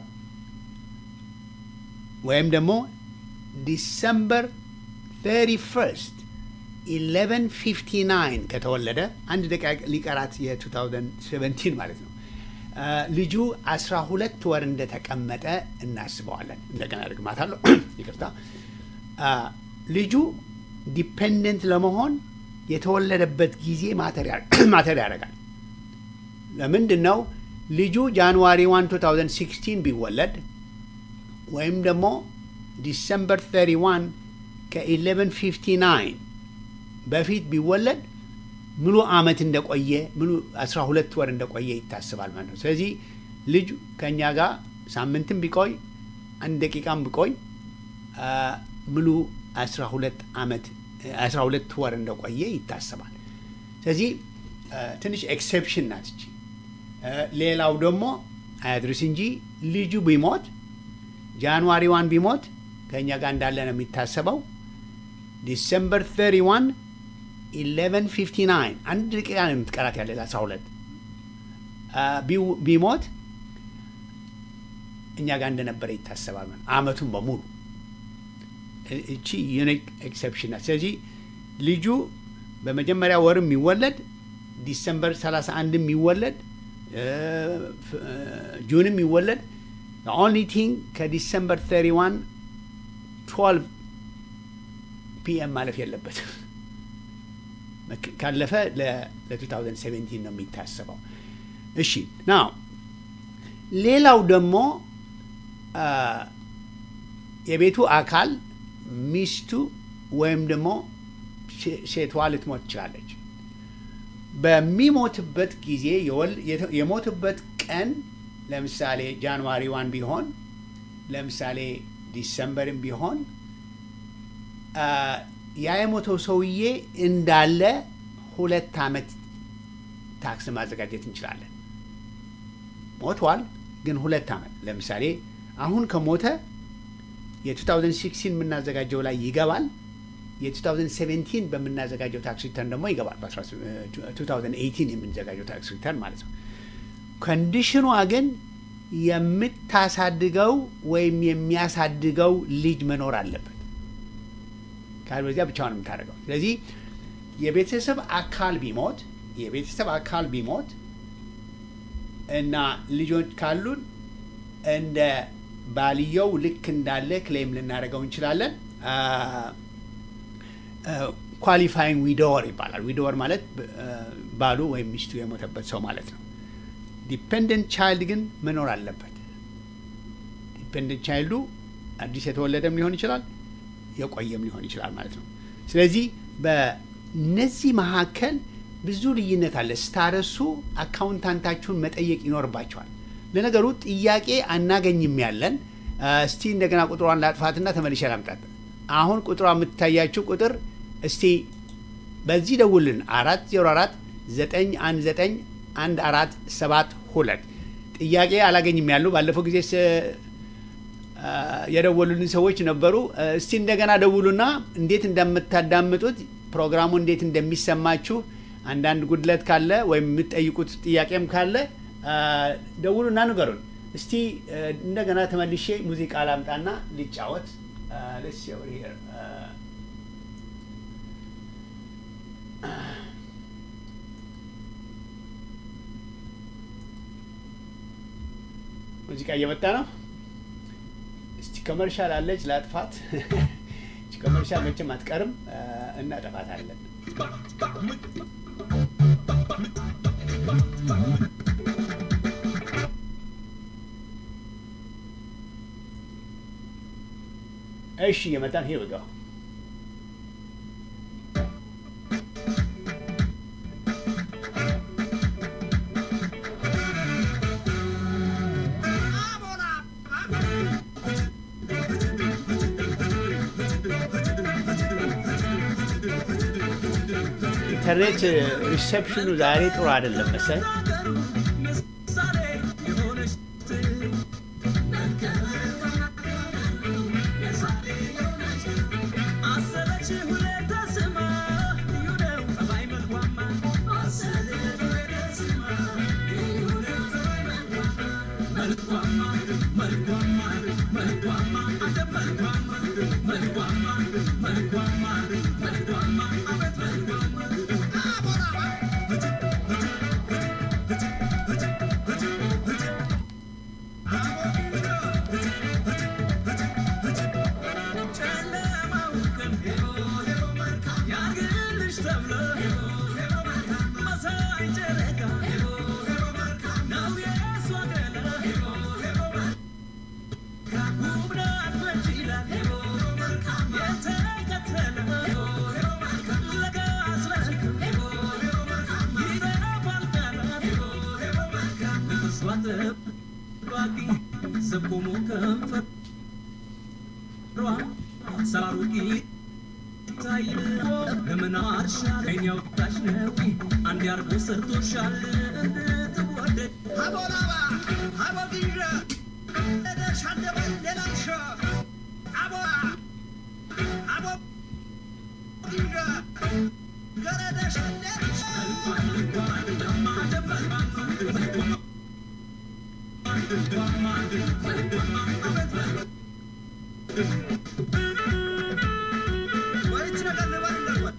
ወይም ደግሞ ዲሰምበር 31 1159 ከተወለደ አንድ ደቂቃ ሊቀራት የ2017 ማለት ነው አ፣ ልጁ 12 ወር እንደተቀመጠ እናስበዋለን። እንደገና ደግማታለሁ፣ ይቅርታ። አ፣ ልጁ ዲፔንደንት ለመሆን የተወለደበት ጊዜ ማተር ያደርጋል። ለምንድን ነው ልጁ ጃንዋሪ 1 2016 ቢወለድ ወይም ደግሞ ዲሰምበር 31 ከ1159 በፊት ቢወለድ ሙሉ ዓመት እንደቆየ ሙሉ 12 ወር እንደቆየ ይታስባል ማለት ነው። ስለዚህ ልጅ ከእኛ ጋር ሳምንትም ቢቆይ አንድ ደቂቃም ቢቆይ አ፣ ሙሉ 12 ዓመት 12 ወር እንደቆየ ይታሰባል። ስለዚህ አ፣ ትንሽ ኤክሴፕሽን ናት እቺ። አ፣ ሌላው ደግሞ አያድርስ እንጂ ልጁ ቢሞት ጃንዋሪ ዋን ቢሞት ከእኛ ጋር እንዳለ ነው የሚታሰበው። ዲሰምበር 31 1159 አንድ ደቂቃ ነው የምትቀራት ያለ 12 አ፣ ቢው- ቢሞት እኛ ጋር እንደነበረ ይታሰባል ማለት ነው። አመቱን በሙሉ እ- እቺ ዩኒክ ኤክሰፕሽን ናት። ስለዚህ ልጁ በመጀመሪያ ወር የሚወለድ ዲሰምበር 31 የሚወለድ ጁን የሚወለድ ኦንሊ ቲንግ ከዲሰምበር 31 12 ፒኤም ማለፍ የለበትም። መክ- ካለፈ ለ2017 ነው የሚታሰበው። እሺ ናው ሌላው ደግሞ አ፣ የቤቱ አካል ሚስቱ ወይም ደግሞ ሴ- ሴቷ ልትሞት ትችላለች። በሚሞትበት ጊዜ የወል- የተ- የሞትበት ቀን ለምሳሌ ጃንዋሪ ዋን ቢሆን ለምሳሌ ዲሰምበርም ቢሆን አ፣ ያ የሞተው ሰውዬ እንዳለ ሁለት ዓመት ታክስ ማዘጋጀት እንችላለን። ሞቷል፣ ግን ሁለት ዓመት ለምሳሌ አሁን ከሞተ የ2016 የምናዘጋጀው ላይ ይገባል። የ2017 በምናዘጋጀው ታክስ ሪተርን ደግሞ ይገባል። በ2018 የምንዘጋጀው ታክስ ሪተርን ማለት ነው። ኮንዲሽኗ ግን የምታሳድገው ወይም የሚያሳድገው ልጅ መኖር አለበት። ካልበዚያ ብቻውን የምታደርገው። ስለዚህ የቤተሰብ አካል ቢሞት የቤተሰብ አካል ቢሞት እና ልጆች ካሉን እንደ ባልየው ልክ እንዳለ ክሌም ልናደርገው እንችላለን። ኳሊፋይንግ ዊዶወር ይባላል። ዊዶወር ማለት አ፣ ባሉ ወይም ሚስቱ የሞተበት ሰው ማለት ነው። ዲፔንደንት ቻይልድ ግን መኖር አለበት። ዲፔንደንት ቻይልዱ አዲስ የተወለደም ሊሆን ይችላል፣ የቆየም ሊሆን ይችላል ማለት ነው። ስለዚህ በነዚህ መካከል ብዙ ልዩነት አለ። ስታረሱ አካውንታንታችሁን መጠየቅ ይኖርባቸዋል። ለነገሩ ጥያቄ አናገኝም ያለን አ፣ እስቲ እንደገና ቁጥሯን ላጥፋትና ተመልሼ ላምጣት። አሁን ቁጥሯ የምትታያችሁ ቁጥር እስቲ በዚህ ደውልን አራት ዜሮ አራት ዘጠኝ አንድ ዘጠኝ አንድ አራት ሰባት ሁለት ጥያቄ አላገኝም ያሉ ባለፈው ጊዜ ስ- አ፣ የደወሉልን ሰዎች ነበሩ። አ፣ እስቲ እንደገና ደውሉና እንዴት እንደምታዳምጡት ፕሮግራሙ እንዴት እንደሚሰማችሁ አንዳንድ ጉድለት ካለ ወይም የምትጠይቁት ጥያቄም ካለ አ፣ ደውሉና ንገሩን። እስቲ አ፣ እንደገና ተመልሼ ሙዚቃ ላምጣና ሊጫወት አ፣ let's see over here. አ፣ ሙዚቃ እየመጣ ነው። እስቲ ኮመርሻል አለች ላጥፋት። እቺ ኮመርሻል መቼም አትቀርም፣ አ፣ እናጠፋታለን። እሺ እየመጣን ሄር ጋር ኢንተርኔት ሪሴፕሽኑ ዛሬ ጥሩ አይደለም መሰል። መልኳማ መሳይ ጨረቃ ነው የእሷ ገላ ውብ ናት መች ይላል የተከተለ ለጋስ መልክ ይጠፋል ቃላት እርሷ ጠባቂ ዘቆሞ ከንፈሯ ሰራሩ ጌታይ ለምን አርሻል ከኛ ወጣሽ ነው አንድ አርጎ ሰርቶሻል እንድትወደድ አቦላባ አቦጊረ ደሻደበ ሌላምሸ አቦላ አቦጊረ ገረደሽ ሌላምሸ ወይች ነገር ልበል እንዳልበል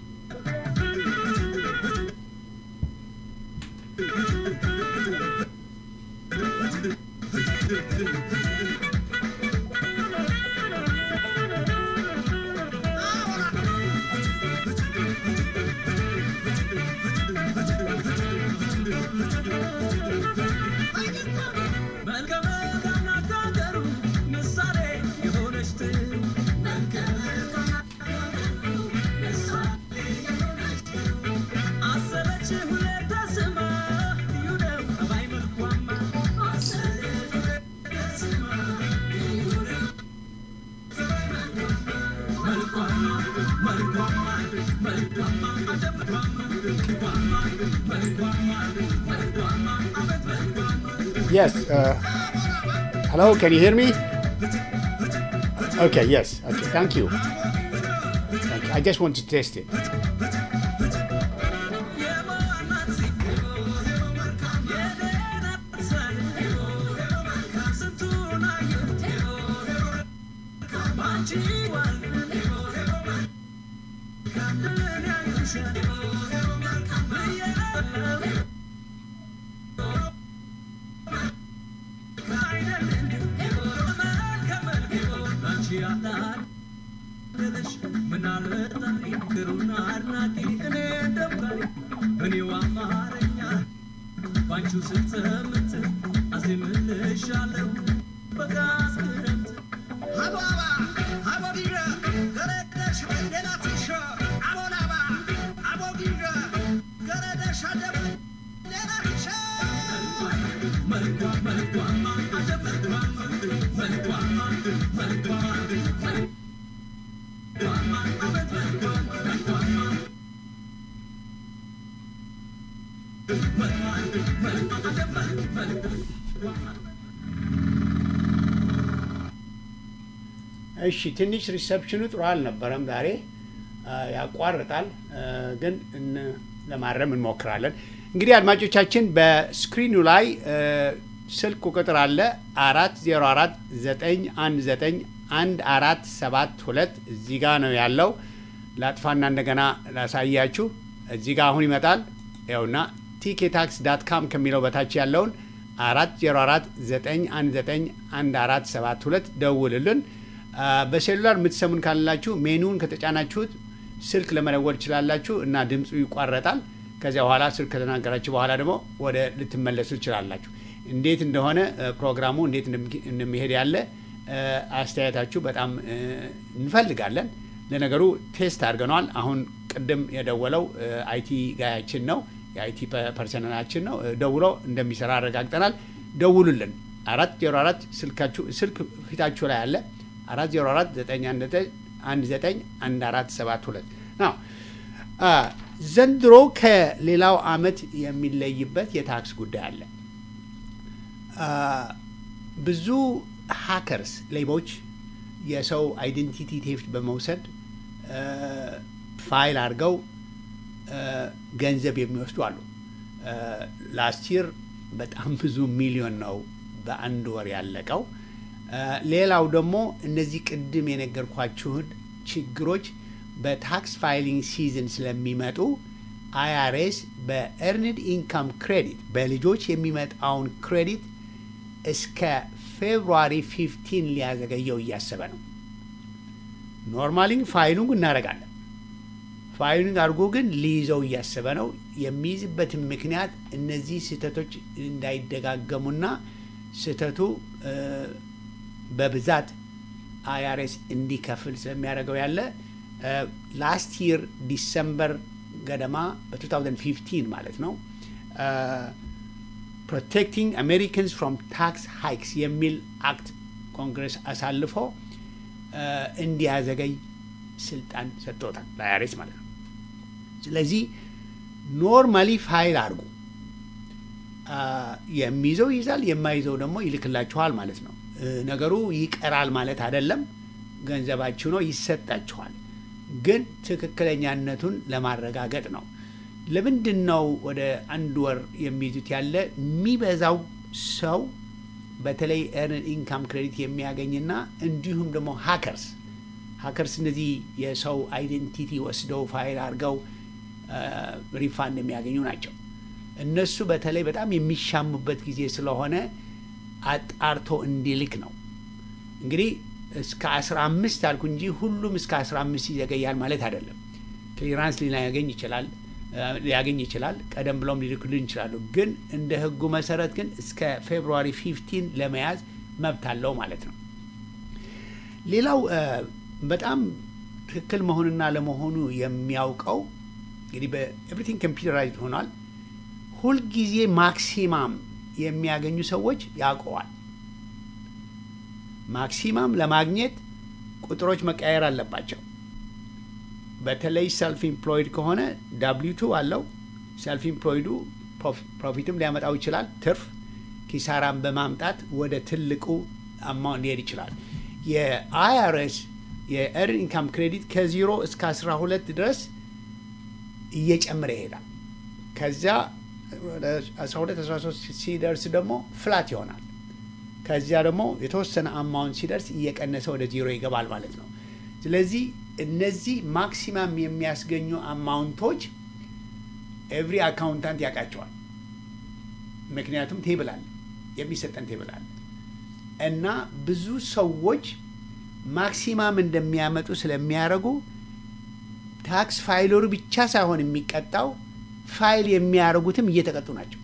መልከ መልካም ናት ከሀገሩ ምሳሌ የሆነች ትሩ አሰበች ሁሌ ተስማ ልዩ ነው ጠባይ መልኳማ መልኳማ መልኳማ መልኳማ አደምኳማ መልኳማ መልኳማ መልኳማ አቤት መልኳማ Yes. Uh, hello, can you hear me? Okay, yes. Okay, thank you. Thank you. I just want to test it. እኔው አማርኛ ባንቺው ስትምት አዜምልሻለሁ በጋዝ ክረምት አቦላባ አቦጊረ ገረደሽ ሌላትሸ አቦላባ አቦጊረ ገረደሽ አደበ ሌላትሸ መልኳ መልኳማ አጀብ መልኳማ መልኳማ መልኳማ መልኳማ አቤት መልኳማ መልኳማ እሺ ትንሽ ሪሰፕሽኑ ጥሩ አልነበረም ዛሬ አ፣ ያቋርጣል አ፣ ግን እን- ለማረም እንሞክራለን። እንግዲህ አድማጮቻችን በስክሪኑ ላይ አ፣ ስልክ ቁጥር አለ አራት ዜሮ አራት ዘጠኝ አንድ ዘጠኝ አንድ አራት ሰባት ሁለት እዚህ ጋ ነው ያለው። ላጥፋና እንደገና ላሳያችሁ። እዚህ ጋ አሁን ይመጣል። ይኸውና ቲኬ ታክስ ዳት ካም ከሚለው በታች ያለውን አራት ዜሮ አራት ዘጠኝ አንድ ዘጠኝ አንድ አራት ሰባት ሁለት ደውልልን። አ፣ በሴሉላር የምትሰሙን ካላችሁ ሜኑን ከተጫናችሁት ስልክ ለመደወል ትችላላችሁ እና ድምፁ ይቋረጣል። ከዚያ በኋላ ስልክ ከተናገራችሁ በኋላ ደግሞ ወደ ልትመለሱ ትችላላችሁ። እንዴት እንደሆነ እ፣ ፕሮግራሙ እንዴት እንደሚ- እንደሚሄድ ያለ እ፣ አስተያየታችሁ በጣም እ፣ እንፈልጋለን። ለነገሩ ቴስት አድርገነዋል። አሁን ቅድም የደወለው እ፣ አይቲ ጋያችን ነው የአይቲ ፐርሰናላችን ነው እ፣ ደውሎ እንደሚሰራ አረጋግጠናል። ደውሉልን። አራት ዜሮ አራት ስልካችሁ ስልክ ፊታችሁ ላይ አለ አራት ዜሮ አራት ዘጠኝ አንድ ዘጠኝ አንድ ዘጠኝ አንድ አራት ሰባት ሁለት ነው። አ፣ ዘንድሮ ከሌላው አመት የሚለይበት የታክስ ጉዳይ አለ። አ፣ ብዙ ሃከርስ ሌቦች የሰው አይዴንቲቲ ቴፍት በመውሰድ አ፣ ፋይል አድርገው አ፣ ገንዘብ የሚወስዱ አሉ። ላስት ይር በጣም ብዙ ሚሊዮን ነው በአንድ ወር ያለቀው። አ፣ ሌላው ደግሞ እነዚህ ቅድም የነገርኳችሁን ችግሮች በታክስ ፋይሊንግ ሲዝን ስለሚመጡ አይአርኤስ በኤርንድ ኢንካም ክሬዲት በልጆች የሚመጣውን ክሬዲት እስከ ፌብሩዋሪ 15 ሊያዘገየው እያሰበ ነው። ኖርማሊ ፋይሉን እናደርጋለን። ፋይሊንግ አድርጎ ግን ሊይዘው እያሰበ ነው። የሚይዝበትን ምክንያት እነዚህ ስህተቶች እንዳይደጋገሙና ስህተቱ እ፣ በብዛት አይአርኤስ እንዲከፍል ስለሚያደርገው ያለ ላስት ይር ዲሰምበር ገደማ በ2015 ማለት ነው ፕሮቴክቲንግ አሜሪካንስ ፍሮም ታክስ ሃይክስ የሚል አክት ኮንግረስ አሳልፎ እ፣ እንዲያዘገይ ስልጣን ሰጥቶታል ለአይአርኤስ ማለት ነው። ስለዚህ ኖርማሊ ፋይል አድርጉ። አ፣ የሚይዘው ይይዛል፣ የማይዘው ደግሞ ይልክላችኋል ማለት ነው። እ፣ ነገሩ ይቀራል ማለት አይደለም። ገንዘባችሁ ነው፣ ይሰጣችኋል። ግን ትክክለኛነቱን ለማረጋገጥ ነው። ለምንድን ነው ወደ አንድ ወር የሚይዙት? ያለ የሚበዛው ሰው በተለይ ኤርን ኢንካም ክሬዲት የሚያገኝና እንዲሁም ደግሞ ሀከርስ ሀከርስ እነዚህ የሰው አይዴንቲቲ ወስደው ፋይል አድርገው ሪፋንድ የሚያገኙ ናቸው። እነሱ በተለይ በጣም የሚሻሙበት ጊዜ ስለሆነ አጣርቶ እንዲልክ ነው። እንግዲህ እስከ 15 አልኩ እንጂ ሁሉም እስከ 15 ይዘገያል ማለት አይደለም። ክሊራንስ ሊያገኝ ይችላል ሊያገኝ ይችላል። ቀደም ብለውም ሊልኩልን ይችላሉ። ግን እንደ ሕጉ መሰረት ግን እስከ ፌብሩዋሪ 15 ለመያዝ መብት አለው ማለት ነው። ሌላው እ፣ በጣም ትክክል መሆንና ለመሆኑ የሚያውቀው እንግዲህ በኤቭሪቲንግ ኮምፒውተራይዝድ ሆኗል። ሁልጊዜ ማክሲማም የሚያገኙ ሰዎች ያውቀዋል። ማክሲማም ለማግኘት ቁጥሮች መቀየር አለባቸው። በተለይ ሰልፍ ኢምፕሎይድ ከሆነ ዳብሊቱ አለው። ሰልፍ ኢምፕሎይዱ ፕሮፊትም ሊያመጣው ይችላል፣ ትርፍ ኪሳራን በማምጣት ወደ ትልቁ አማውንት ሊሄድ ይችላል። የአይአርኤስ የኤርን ኢንካም ክሬዲት ከዜሮ እስከ 12 ድረስ እየጨመረ ይሄዳል። ከዚያ ወደ 12 13 ሲደርስ ደግሞ ፍላት ይሆናል። ከዚያ ደግሞ የተወሰነ አማውንት ሲደርስ እየቀነሰ ወደ ዜሮ ይገባል ማለት ነው። ስለዚህ እነዚህ ማክሲማም የሚያስገኙ አማውንቶች ኤቭሪ አካውንታንት ያውቃቸዋል። ምክንያቱም ቴብል አለ፣ የሚሰጠን ቴብል አለ እና ብዙ ሰዎች ማክሲማም እንደሚያመጡ ስለሚያደርጉ ታክስ ፋይለሩ ብቻ ሳይሆን የሚቀጣው ፋይል የሚያደርጉትም እየተቀጡ ናቸው።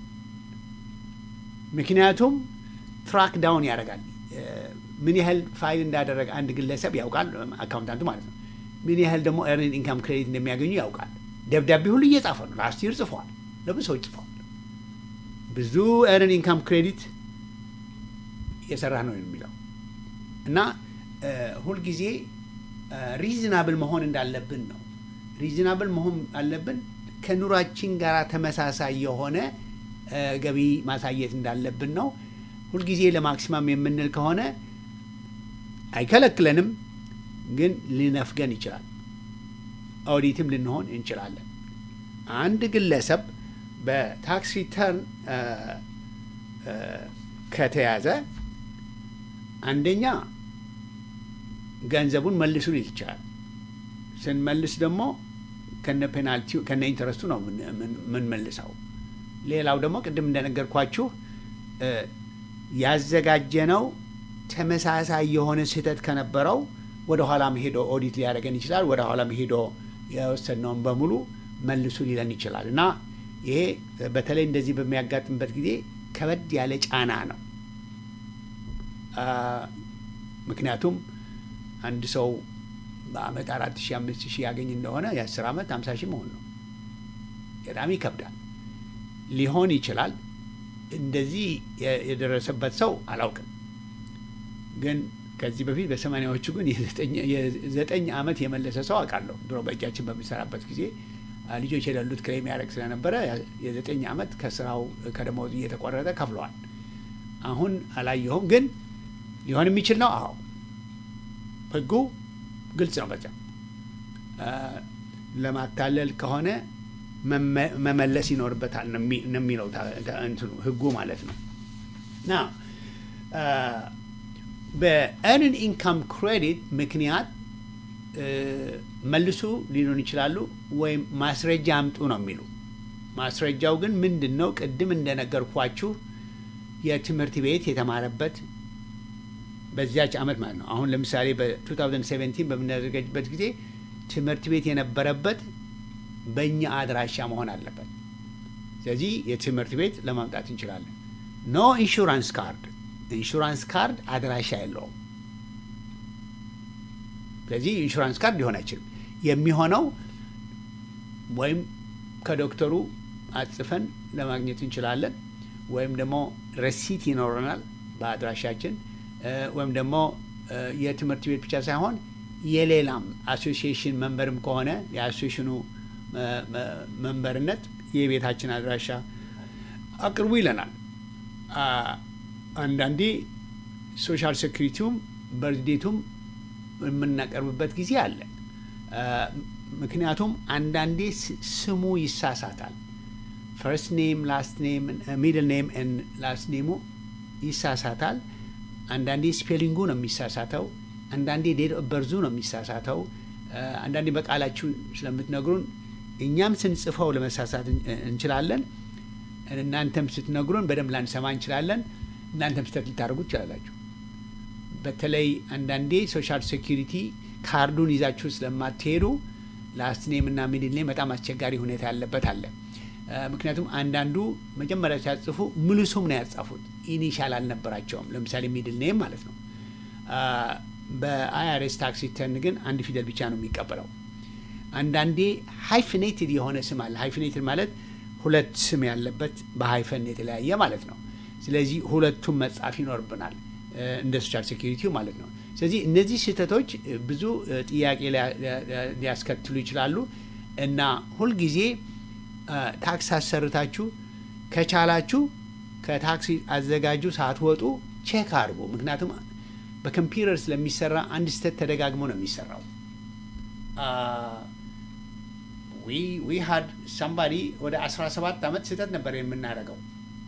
ምክንያቱም ትራክ ዳውን ያደርጋል። እ፣ ምን ያህል ፋይል እንዳደረገ አንድ ግለሰብ ያውቃል፣ አካውንታንቱ ማለት ነው። ምን ያህል ደግሞ ኤርኒንግ ኢንካም ክሬዲት እንደሚያገኙ ያውቃል። ደብዳቤ ሁሉ እየጻፈ ነው። ላስት ይር ጽፏል፣ ለብዙ ሰዎች ጽፏል። ብዙ ኤርኒንግ ኢንካም ክሬዲት እየሰራ ነው የሚለው እና እ፣ ሁልጊዜ ሪዝናብል መሆን እንዳለብን ነው። ሪዝናብል መሆን አለብን። ከኑሯችን ጋር ተመሳሳይ የሆነ እ፣ ገቢ ማሳየት እንዳለብን ነው። ሁልጊዜ ለማክሲማም የምንል ከሆነ አይከለክለንም፣ ግን ሊነፍገን ይችላል። ኦዲትም ልንሆን እንችላለን። አንድ ግለሰብ በታክስ ሪተርን እ፣ እ፣ ከተያዘ አንደኛ ገንዘቡን መልሱ ሊል ይችላል። ስንመልስ ደግሞ ከነ ፔናልቲው ከነ ኢንተረስቱ ነው የምንመልሰው። ሌላው ደግሞ ቅድም እንደነገርኳችሁ እ፣ ያዘጋጀነው ተመሳሳይ የሆነ ስህተት ከነበረው ወደ ኋላም ሄዶ ኦዲት ሊያደርገን ይችላል። ወደ ኋላም ሄዶ የወሰድነውን በሙሉ መልሱ ሊለን ይችላል እና ይሄ በተለይ እንደዚህ በሚያጋጥምበት ጊዜ ከበድ ያለ ጫና ነው። አ፣ ምክንያቱም አንድ ሰው በአመት አራት ሺህ አምስት ሺህ ያገኝ እንደሆነ የአስር አመት ሀምሳ ሺህ መሆን ነው። በጣም ይከብዳል። ሊሆን ይችላል። እንደዚህ የ- የደረሰበት ሰው አላውቅም። ግን ከዚህ በፊት በሰማኒያዎቹ ግን የዘጠኝ- የዘጠኝ አመት የመለሰ ሰው አውቃለሁ። ድሮ በእጃችን በምንሰራበት ጊዜ አ፣ ልጆች የሌሉት ክሌም ያደረግ ስለነበረ ያ- የዘጠኝ አመት ከስራው ከደሞዝ እየተቆረጠ ከፍለዋል። አሁን አላየሁም፣ ግን ሊሆን የሚችል ነው። አዎ ህጉ ግልጽ ነው። በዚያ አ፣ ለማታለል ከሆነ መመ- መመለስ ይኖርበታል ነው የሚ- ነው የሚለው ታ- ታ- እንትኑ ህጉ ማለት ነው። ና በኤርን ኢንካም ክሬዲት ምክንያት እ፣ መልሱ ሊሉን ይችላሉ፣ ወይም ማስረጃ አምጡ ነው የሚሉ። ማስረጃው ግን ምንድን ነው? ቅድም እንደነገርኳችሁ የትምህርት ቤት የተማረበት በዚያች አመት ማለት ነው። አሁን ለምሳሌ በ2017 በምናዘጋጅበት ጊዜ ትምህርት ቤት የነበረበት በእኛ አድራሻ መሆን አለበት። ስለዚህ የትምህርት ቤት ለማምጣት እንችላለን። ኖ ኢንሹራንስ ካርድ፣ ኢንሹራንስ ካርድ አድራሻ የለውም። ስለዚህ ኢንሹራንስ ካርድ ሊሆን አይችልም። የሚሆነው ወይም ከዶክተሩ አጽፈን ለማግኘት እንችላለን፣ ወይም ደግሞ ረሲት ይኖረናል በአድራሻችን ወይም ደግሞ የትምህርት ቤት ብቻ ሳይሆን የሌላም አሶሲዬሽን መንበርም ከሆነ የአሶሲዬሽኑ መንበርነት የቤታችን አድራሻ አቅርቡ ይለናል። አንዳንዴ ሶሻል ሴኩሪቲውም በርዝዴቱም የምናቀርብበት ጊዜ አለ። ምክንያቱም አንዳንዴ ስሙ ይሳሳታል። ፈርስት ኔም ላስት ኔም ሚድል ኔም ላስት ኔሙ ይሳሳታል። አንዳንዴ ስፔሊንጉ ነው የሚሳሳተው። አንዳንዴ ዴት ኦፍ በርዙ ነው የሚሳሳተው። አንዳንዴ በቃላችሁ ስለምትነግሩን እኛም ስንጽፈው ለመሳሳት እንችላለን። እናንተም ስትነግሩን በደንብ ላንሰማ እንችላለን። እናንተም ስህተት ልታደርጉ ትችላላችሁ። በተለይ አንዳንዴ ሶሻል ሴኪሪቲ ካርዱን ይዛችሁ ስለማትሄዱ ላስት ኔም እና ሚድል ኔም በጣም አስቸጋሪ ሁኔታ ያለበት አለ። ምክንያቱም አንዳንዱ መጀመሪያ ሲያጽፉ ሙሉ ስም ነው ያጻፉት፣ ኢኒሻል አልነበራቸውም። ለምሳሌ ሚድል ኔም ማለት ነው። በአይአርኤስ ታክስ ሪተርን ግን አንድ ፊደል ብቻ ነው የሚቀበለው። አንዳንዴ ሃይፍኔትድ የሆነ ስም አለ። ሃይፍኔትድ ማለት ሁለት ስም ያለበት በሃይፈን የተለያየ ማለት ነው። ስለዚህ ሁለቱም መጻፍ ይኖርብናል እንደ ሶሻል ሴኪሪቲው ማለት ነው። ስለዚህ እነዚህ ስህተቶች ብዙ ጥያቄ ሊያስከትሉ ይችላሉ እና ሁልጊዜ ታክስ አሰርታችሁ ከቻላችሁ ከታክሲ አዘጋጁ ሳትወጡ ቼክ አድርጉ። ምክንያቱም በኮምፒውተር ስለሚሰራ አንድ ስህተት ተደጋግሞ ነው የሚሰራው። ዊ ሀድ ሳምባዲ ወደ 17 ዓመት ስህተት ነበር የምናደርገው።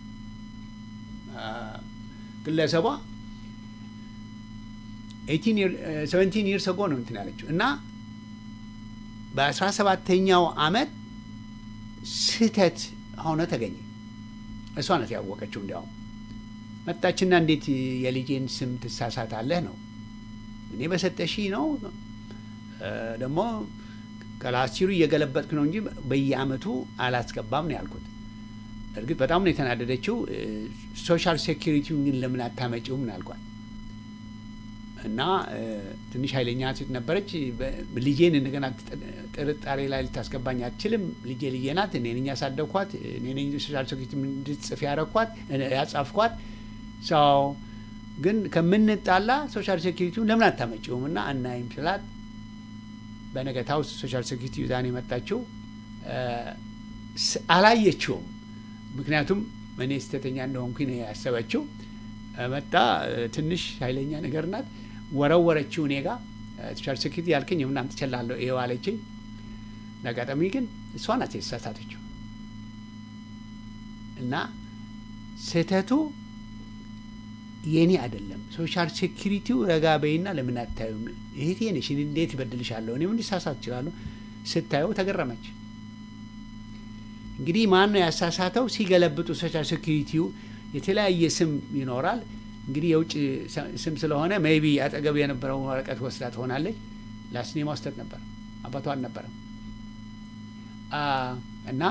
ግለሰቧ ሰቨንቲን ይርስ ጎ ነው እንትን ያለችው እና በአስራ ሰባተኛው አመት ስህተት ሆነ ተገኘ። እሷ ናት ያወቀችው። እንዲያውም መጣችና እንዴት የልጄን ስም ትሳሳታለህ ነው እኔ በሰጠሺ ነው ደግሞ ከላስቲሩ እየገለበጥክ ነው እንጂ በየአመቱ አላስገባም ነው ያልኩት። እርግጥ በጣም ነው የተናደደችው። ሶሻል ሴኪሪቲውን ግን ለምን አታመጪውም ነው ያልኳት። እና ትንሽ ኃይለኛ ሴት ነበረች። ልጄን እንደገና ጥርጣሬ ላይ ልታስገባኝ አትችልም። ልጄ ልጄ ናት። እኔ ነኝ ያሳደግኳት። እኔ ነኝ ሶሻል ሴኩሪቲ እንድትጽፍ ያረኳት ያጻፍኳት። ሰው ግን ከምንጣላ ሶሻል ሴኩሪቲውን ለምን አታመጪውም እና አናይም ስላት በነገታው ሶሻል ሴኩሪቲ ዛን የመጣችው አላየችውም። ምክንያቱም እኔ ስህተተኛ እንደሆንኩኝ ነው ያሰበችው። መጣ ትንሽ ኃይለኛ ነገር ናት። ወረወረችው እኔ ጋ ሶሻል ሴኩሪቲ ያልከኝ ምን አምጥቼልሃለሁ ይኸው አለችኝ። ለአጋጣሚ ግን እሷ ናት የተሳሳተችው እና ስህተቱ የኔ አይደለም። ሶሻል ሴኩሪቲው ረጋ በይና ለምን አታዩም? እህቴ ነሽ፣ እንዴት ይበድልሻለሁ? እኔም እንዲሳሳት እችላለሁ። ስታየው ተገረመች። እንግዲህ ማን ነው ያሳሳተው? ሲገለብጡ ሶሻል ሴኩሪቲው የተለያየ ስም ይኖራል። እንግዲህ የውጭ ስም ስለሆነ ሜይቢ አጠገብ የነበረው ወረቀት ወስዳ ትሆናለች። ላስኔማ ስህተት ነበር፣ አባቷ አልነበረም። እና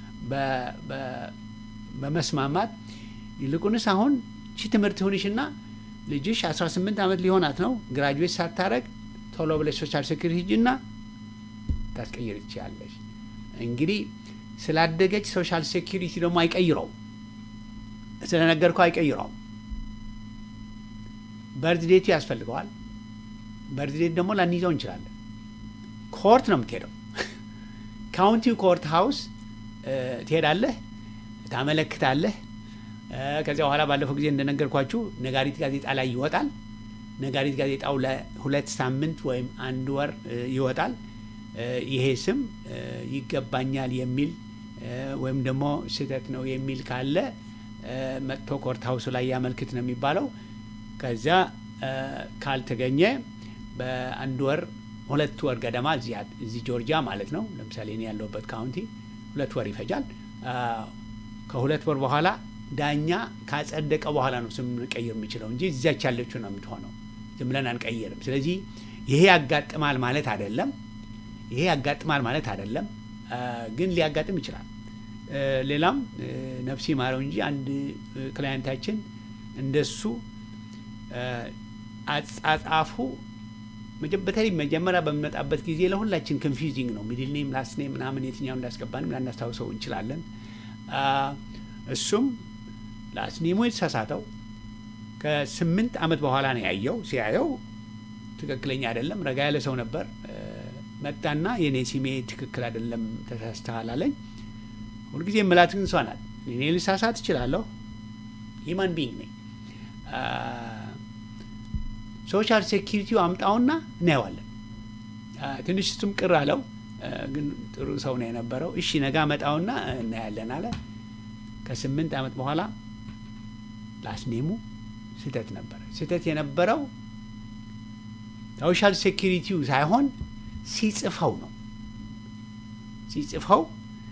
በመስማማት ይልቁንስ አሁን ቺ ትምህርት ይሁንሽና ልጅሽ 18 ዓመት ሊሆናት ነው ግራጁዌት ሳታረግ ቶሎ ብለሽ ሶሻል ሴኩሪቲ ሂጂና ታስቀይር ትችያለሽ። እንግዲህ ስላደገች ሶሻል ሴኩሪቲ ደግሞ አይቀይረውም ስለነገርኩ አይቀይረውም። በርዝ ዴቱ ያስፈልገዋል። በርዝ ዴት ደግሞ ላንይዘው እንችላለን። ኮርት ነው የምትሄደው። ካውንቲው ኮርት ሀውስ ትሄዳለህ፣ ታመለክታለህ። ከዚያ በኋላ ባለፈው ጊዜ እንደነገርኳችሁ ነጋሪት ጋዜጣ ላይ ይወጣል። ነጋሪት ጋዜጣው ለሁለት ሳምንት ወይም አንድ ወር ይወጣል። ይሄ ስም ይገባኛል የሚል ወይም ደግሞ ስህተት ነው የሚል ካለ መጥቶ ኮርት ሀውሱ ላይ ያመልክት ነው የሚባለው። ከዚያ ካልተገኘ በአንድ ወር ሁለት ወር ገደማ እዚህ ጆርጂያ ማለት ነው፣ ለምሳሌ እኔ ያለሁበት ካውንቲ ሁለት ወር ይፈጃል። ከሁለት ወር በኋላ ዳኛ ካጸደቀ በኋላ ነው ስም ልንቀይር የምችለው እንጂ እዚያች ያለችው ነው የምትሆነው። ዝም ብለን አንቀይርም። ስለዚህ ይሄ ያጋጥማል ማለት አይደለም። ይሄ ያጋጥማል ማለት አይደለም፣ ግን ሊያጋጥም ይችላል። ሌላም ነፍሲ ማረው እንጂ አንድ ክላይንታችን እንደሱ አጻጻፉ በተለይ መጀመሪያ በሚመጣበት ጊዜ ለሁላችን ኮንፊውዚንግ ነው። ሚድል ኔም ላስት ኔም ምናምን የትኛው እንዳስገባንም ላናስታውሰው እንችላለን። እሱም ላስት ኔሙ የተሳሳተው ከስምንት ዓመት በኋላ ነው ያየው። ሲያየው ትክክለኛ አይደለም። ረጋ ያለ ሰው ነበር። መጣና የኔ ሲሜ ትክክል አይደለም ተሳስተሃል አለኝ። ሁልጊዜ የምላት ግን እሷ ናት። እኔ ልሳሳት እችላለሁ። ሂማን ቢንግ ነኝ። ሶሻል ሴኪሪቲው አምጣውና እናየዋለን። ትንሽ እሱም ቅር አለው፣ ግን ጥሩ ሰው ነው የነበረው። እሺ ነጋ መጣውና እናያለን አለ። ከስምንት ዓመት በኋላ ላስኔሙ ስህተት ነበረ። ስህተት የነበረው ሶሻል ሴኪሪቲው ሳይሆን ሲጽፈው ነው። ሲጽፈው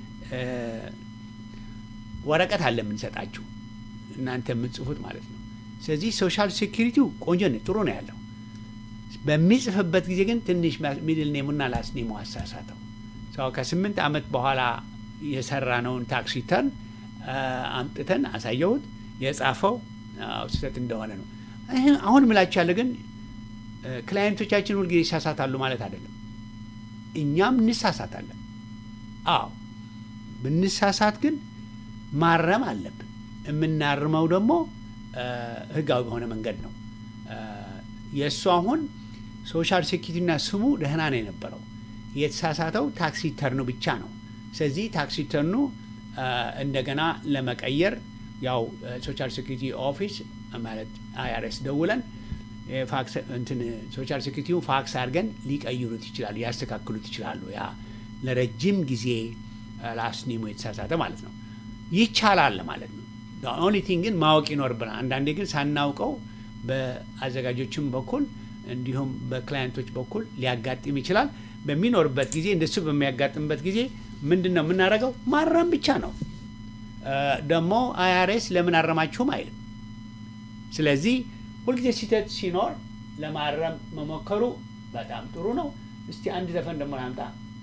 ወረቀት አለ የምንሰጣችሁ እናንተ የምትጽፉት ማለት ነው። ስለዚህ ሶሻል ሴኪሪቲው ቆንጆ ነው፣ ጥሩ ነው ያለው። በሚጽፍበት ጊዜ ግን ትንሽ ሚድል ኔሙና ላስ ኔሙ አሳሳተው። ሰው ከስምንት ዓመት በኋላ የሰራነውን ታክስ ሪተርን አምጥተን አሳየሁት። የጻፈው ስህተት እንደሆነ ነው። አሁን ምላችሁ ያለ ግን ክላይንቶቻችን ሁልጊዜ ይሳሳታሉ ማለት አይደለም። እኛም እንሳሳታለን። አዎ ብንሳሳት ግን ማረም አለብን። የምናርመው ደግሞ ህጋዊ በሆነ መንገድ ነው። የእሱ አሁን ሶሻል ሴኪሪቲና ስሙ ደህና ነው የነበረው። የተሳሳተው ታክስ ሪተርኑ ብቻ ነው። ስለዚህ ታክስ ሪተርኑ እንደገና ለመቀየር ያው ሶሻል ሴኪሪቲ ኦፊስ ማለት አይአርኤስ ደውለን እንትን ሶሻል ሴኪሪቲው ፋክስ አድርገን ሊቀይሩት ይችላሉ፣ ያስተካክሉት ይችላሉ። ያ ለረጅም ጊዜ ላስኒሙ የተሳሳተ ማለት ነው። ይቻላል ማለት ነው። ኦንሊ ቲንግ ግን ማወቅ ይኖርብናል። አንዳንዴ ግን ሳናውቀው በአዘጋጆችም በኩል እንዲሁም በክላይንቶች በኩል ሊያጋጥም ይችላል። በሚኖርበት ጊዜ እንደሱ በሚያጋጥምበት ጊዜ ምንድን ነው የምናደርገው? ማረም ብቻ ነው። ደግሞ አይአርኤስ ለምን አረማችሁም አይልም። ስለዚህ ሁልጊዜ ስህተት ሲኖር ለማረም መሞከሩ በጣም ጥሩ ነው። እስቲ አንድ ዘፈን ደግሞ ላምጣ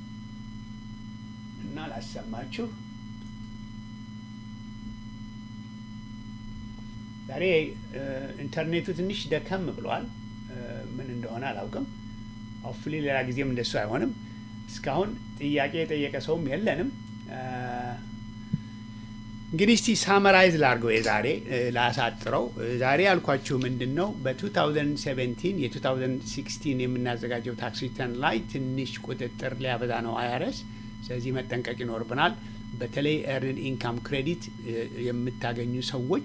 እና ላሰማችሁ። ዛሬ ኢንተርኔቱ ትንሽ ደከም ብሏል። ምን እንደሆነ አላውቅም። ሆፍሊ ሌላ ጊዜም እንደሱ አይሆንም። እስካሁን ጥያቄ የጠየቀ ሰውም የለንም። እንግዲህ እስቲ ሳመራይዝ ላድርገው የዛሬ ላሳጥረው። ዛሬ ያልኳችሁ ምንድን ነው በ2017 የ2016 የምናዘጋጀው ታክስ ሪተርን ላይ ትንሽ ቁጥጥር ሊያበዛ ነው አይአርኤስ። ስለዚህ መጠንቀቅ ይኖርብናል። በተለይ ኤርንድ ኢንካም ክሬዲት የምታገኙ ሰዎች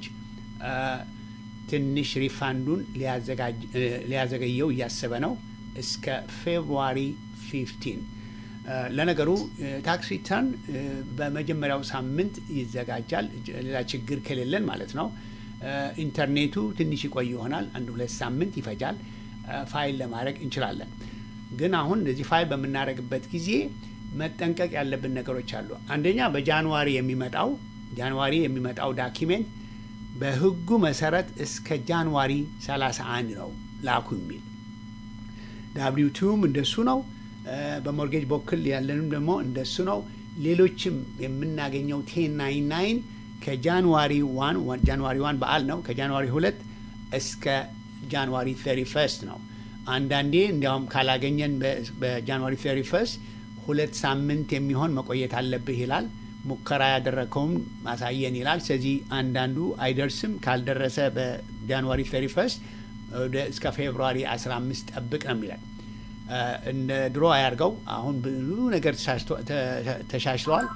ትንሽ ሪፋንዱን ሊያዘገየው እያሰበ ነው እስከ ፌብሩዋሪ 15 ለነገሩ ታክስ ሪተርን በመጀመሪያው ሳምንት ይዘጋጃል፣ ሌላ ችግር ከሌለን ማለት ነው። ኢንተርኔቱ ትንሽ ይቆይ ይሆናል፣ አንድ ሁለት ሳምንት ይፈጃል። ፋይል ለማድረግ እንችላለን። ግን አሁን እንደዚህ ፋይል በምናደርግበት ጊዜ መጠንቀቅ ያለብን ነገሮች አሉ። አንደኛ በጃንዋሪ የሚመጣው ጃንዋሪ የሚመጣው ዳኪሜንት በሕጉ መሰረት እስከ ጃንዋሪ 31 ነው ላኩ የሚል ዳብሊው ቱም እንደሱ ነው። በሞርጌጅ በኩል ያለንም ደግሞ እንደሱ ነው። ሌሎችም የምናገኘው ቴን ናይን ናይን ከጃንዋሪ ዋን ጃንዋሪ ዋን በዓል ነው ከጃንዋሪ ሁለት እስከ ጃንዋሪ ተሪ ፈርስት ነው። አንዳንዴ እንዲያውም ካላገኘን በጃንዋሪ ተሪ ፈርስት ሁለት ሳምንት የሚሆን መቆየት አለብህ ይላል። ሙከራ ያደረግከውም ማሳየን ይላል። ስለዚህ አንዳንዱ አይደርስም። ካልደረሰ በጃንዋሪ ተሪ ፈርስት እስከ ፌብሩዋሪ 15 ጠብቅ ነው የሚለን። እንደ ድሮ አያርገው። አሁን ብዙ ነገር ተሻሽለዋል።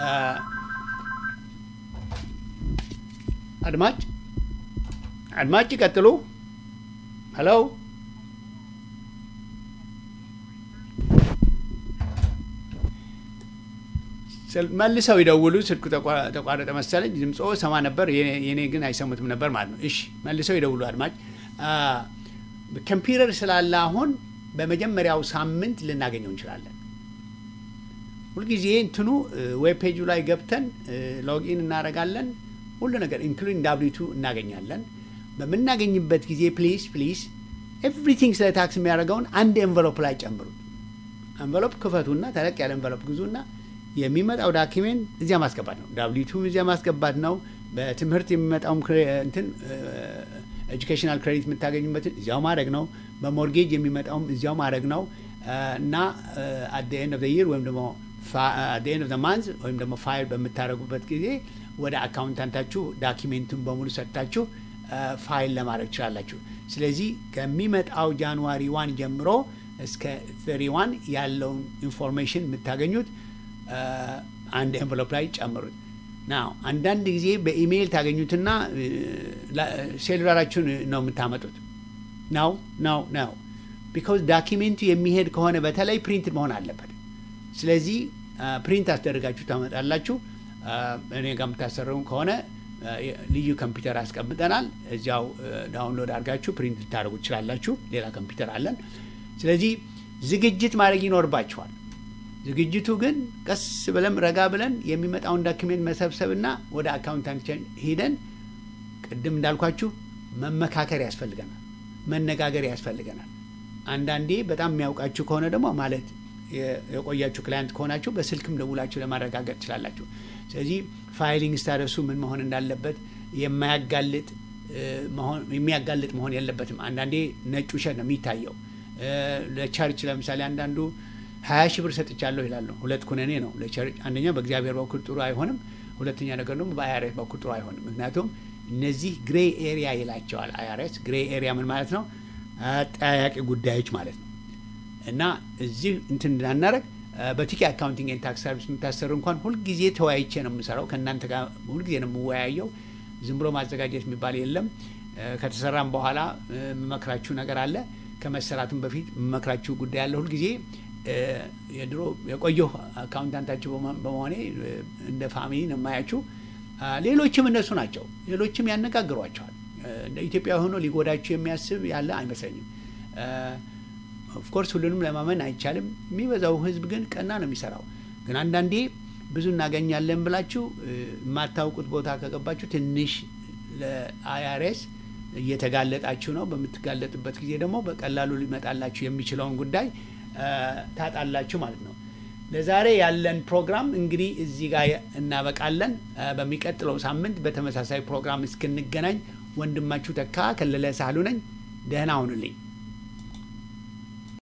አድማጭ አድማጭ ይቀጥሉ። ሄሎ መልሰው ይደውሉ። ስልኩ ተቋረጠ መሰለኝ። ድምፆ ሰማ ነበር፣ የኔ ግን አይሰሙትም ነበር ማለት ነው። እሺ መልሰው ይደውሉ አድማጭ። ኮምፒውተር ስላለ አሁን በመጀመሪያው ሳምንት ልናገኘው እንችላለን። ሁልጊዜ እንትኑ ዌብ ፔጁ ላይ ገብተን ሎጊን እናደርጋለን። ሁሉ ነገር ኢንክሉዲንግ ዳብሊቱ እናገኛለን። በምናገኝበት ጊዜ ፕሊዝ ፕሊዝ ኤቭሪቲንግ ስለ ታክስ የሚያደርገውን አንድ ኤንቨሎፕ ላይ ጨምሩት። ኤንቨሎፕ ክፈቱና ተለቅ ያለ ኤንቨሎፕ ግዙና የሚመጣው ዳኪሜንት እዚያ ማስገባት ነው። ዳብሊቱም እዚያ ማስገባት ነው። በትምህርት የሚመጣውም ክሬ- እንትን ኤጁኬሽናል ክሬዲት የምታገኙበትን እዚያው ማድረግ ነው። በሞርጌጅ የሚመጣውም እዚያው ማድረግ ነው እና አት ኤንድ ኦፍ ይር ወይም ደግሞ አት ኤንድ ኦፍ ማንዝ ወይም ደግሞ ፋይል በምታደርጉበት ጊዜ ወደ አካውንታንታችሁ ዳኪሜንቱን በሙሉ ሰጥታችሁ ፋይል ለማድረግ ትችላላችሁ። ስለዚህ ከሚመጣው ጃንዋሪ ዋን ጀምሮ እስከ 31 ያለውን ኢንፎርሜሽን የምታገኙት አንድ ኤንቨሎፕ ላይ ጨምሩት። ናው አንዳንድ ጊዜ በኢሜይል ታገኙትና ሴሉላራችሁን ነው የምታመጡት። ናው ናው ናው ቢካዝ ዳኪሜንቱ የሚሄድ ከሆነ በተለይ ፕሪንት መሆን አለበት። ስለዚህ ፕሪንት አስደርጋችሁ ታመጣላችሁ። እኔ ጋር የምታሰረውን ከሆነ ልዩ ኮምፒውተር አስቀምጠናል። እዚያው ዳውንሎድ አድርጋችሁ ፕሪንት ልታደርጉ ትችላላችሁ። ሌላ ኮምፒውተር አለን። ስለዚህ ዝግጅት ማድረግ ይኖርባችኋል። ዝግጅቱ ግን ቀስ ብለን ረጋ ብለን የሚመጣውን ዳኪሜንት መሰብሰብና ወደ አካውንታንታችን ሂደን ቅድም እንዳልኳችሁ መመካከር ያስፈልገናል፣ መነጋገር ያስፈልገናል። አንዳንዴ በጣም የሚያውቃችሁ ከሆነ ደግሞ ማለት የቆያችሁ ክላይንት ከሆናችሁ በስልክም ደውላችሁ ለማረጋገጥ ትችላላችሁ። ስለዚህ ፋይሊንግ ስታደሱ ምን መሆን እንዳለበት የማያጋልጥ የሚያጋልጥ መሆን የለበትም። አንዳንዴ ነጭ ውሸት ነው የሚታየው። ለቸርች ለምሳሌ አንዳንዱ ሀያ ሺህ ብር ሰጥቻለሁ ይላሉ። ሁለት ኩነኔ ነው ለቸርች። አንደኛ በእግዚአብሔር በኩል ጥሩ አይሆንም፣ ሁለተኛ ነገር ደግሞ በአይአርኤስ በኩል ጥሩ አይሆንም። ምክንያቱም እነዚህ ግሬ ኤሪያ ይላቸዋል አይአርኤስ። ግሬ ኤሪያ ምን ማለት ነው? አጠያያቂ ጉዳዮች ማለት ነው። እና እዚህ እንትን እንዳናረግ በቲኬ አካውንቲንግ ኤንድ ታክስ ሰርቪስ የምታሰሩ እንኳን ሁልጊዜ ተወያይቼ ነው የምሰራው። ከእናንተ ጋር ሁልጊዜ ነው የምወያየው። ዝም ብሎ ማዘጋጀት የሚባል የለም። ከተሰራም በኋላ የምመክራችሁ ነገር አለ። ከመሰራቱም በፊት የምመክራችሁ ጉዳይ አለ። ሁልጊዜ የድሮ የቆየሁ አካውንታንታችሁ በመሆኔ እንደ ፋሚሊ ነው የማያችሁ። ሌሎችም እነሱ ናቸው። ሌሎችም ያነጋግሯቸዋል። እንደ ኢትዮጵያ ሆኖ ሊጎዳችሁ የሚያስብ ያለ አይመስለኝም። ኦፍኮርስ ሁሉንም ለማመን አይቻልም። የሚበዛው ሕዝብ ግን ቀና ነው የሚሰራው። ግን አንዳንዴ ብዙ እናገኛለን ብላችሁ የማታውቁት ቦታ ከገባችሁ ትንሽ ለአይአርኤስ እየተጋለጣችሁ ነው። በምትጋለጡበት ጊዜ ደግሞ በቀላሉ ሊመጣላችሁ የሚችለውን ጉዳይ ታጣላችሁ ማለት ነው። ለዛሬ ያለን ፕሮግራም እንግዲህ እዚህ ጋር እናበቃለን። በሚቀጥለው ሳምንት በተመሳሳይ ፕሮግራም እስክንገናኝ ወንድማችሁ ተካ ከለለ ሳህሉ ነኝ። ደህና ሁኑልኝ።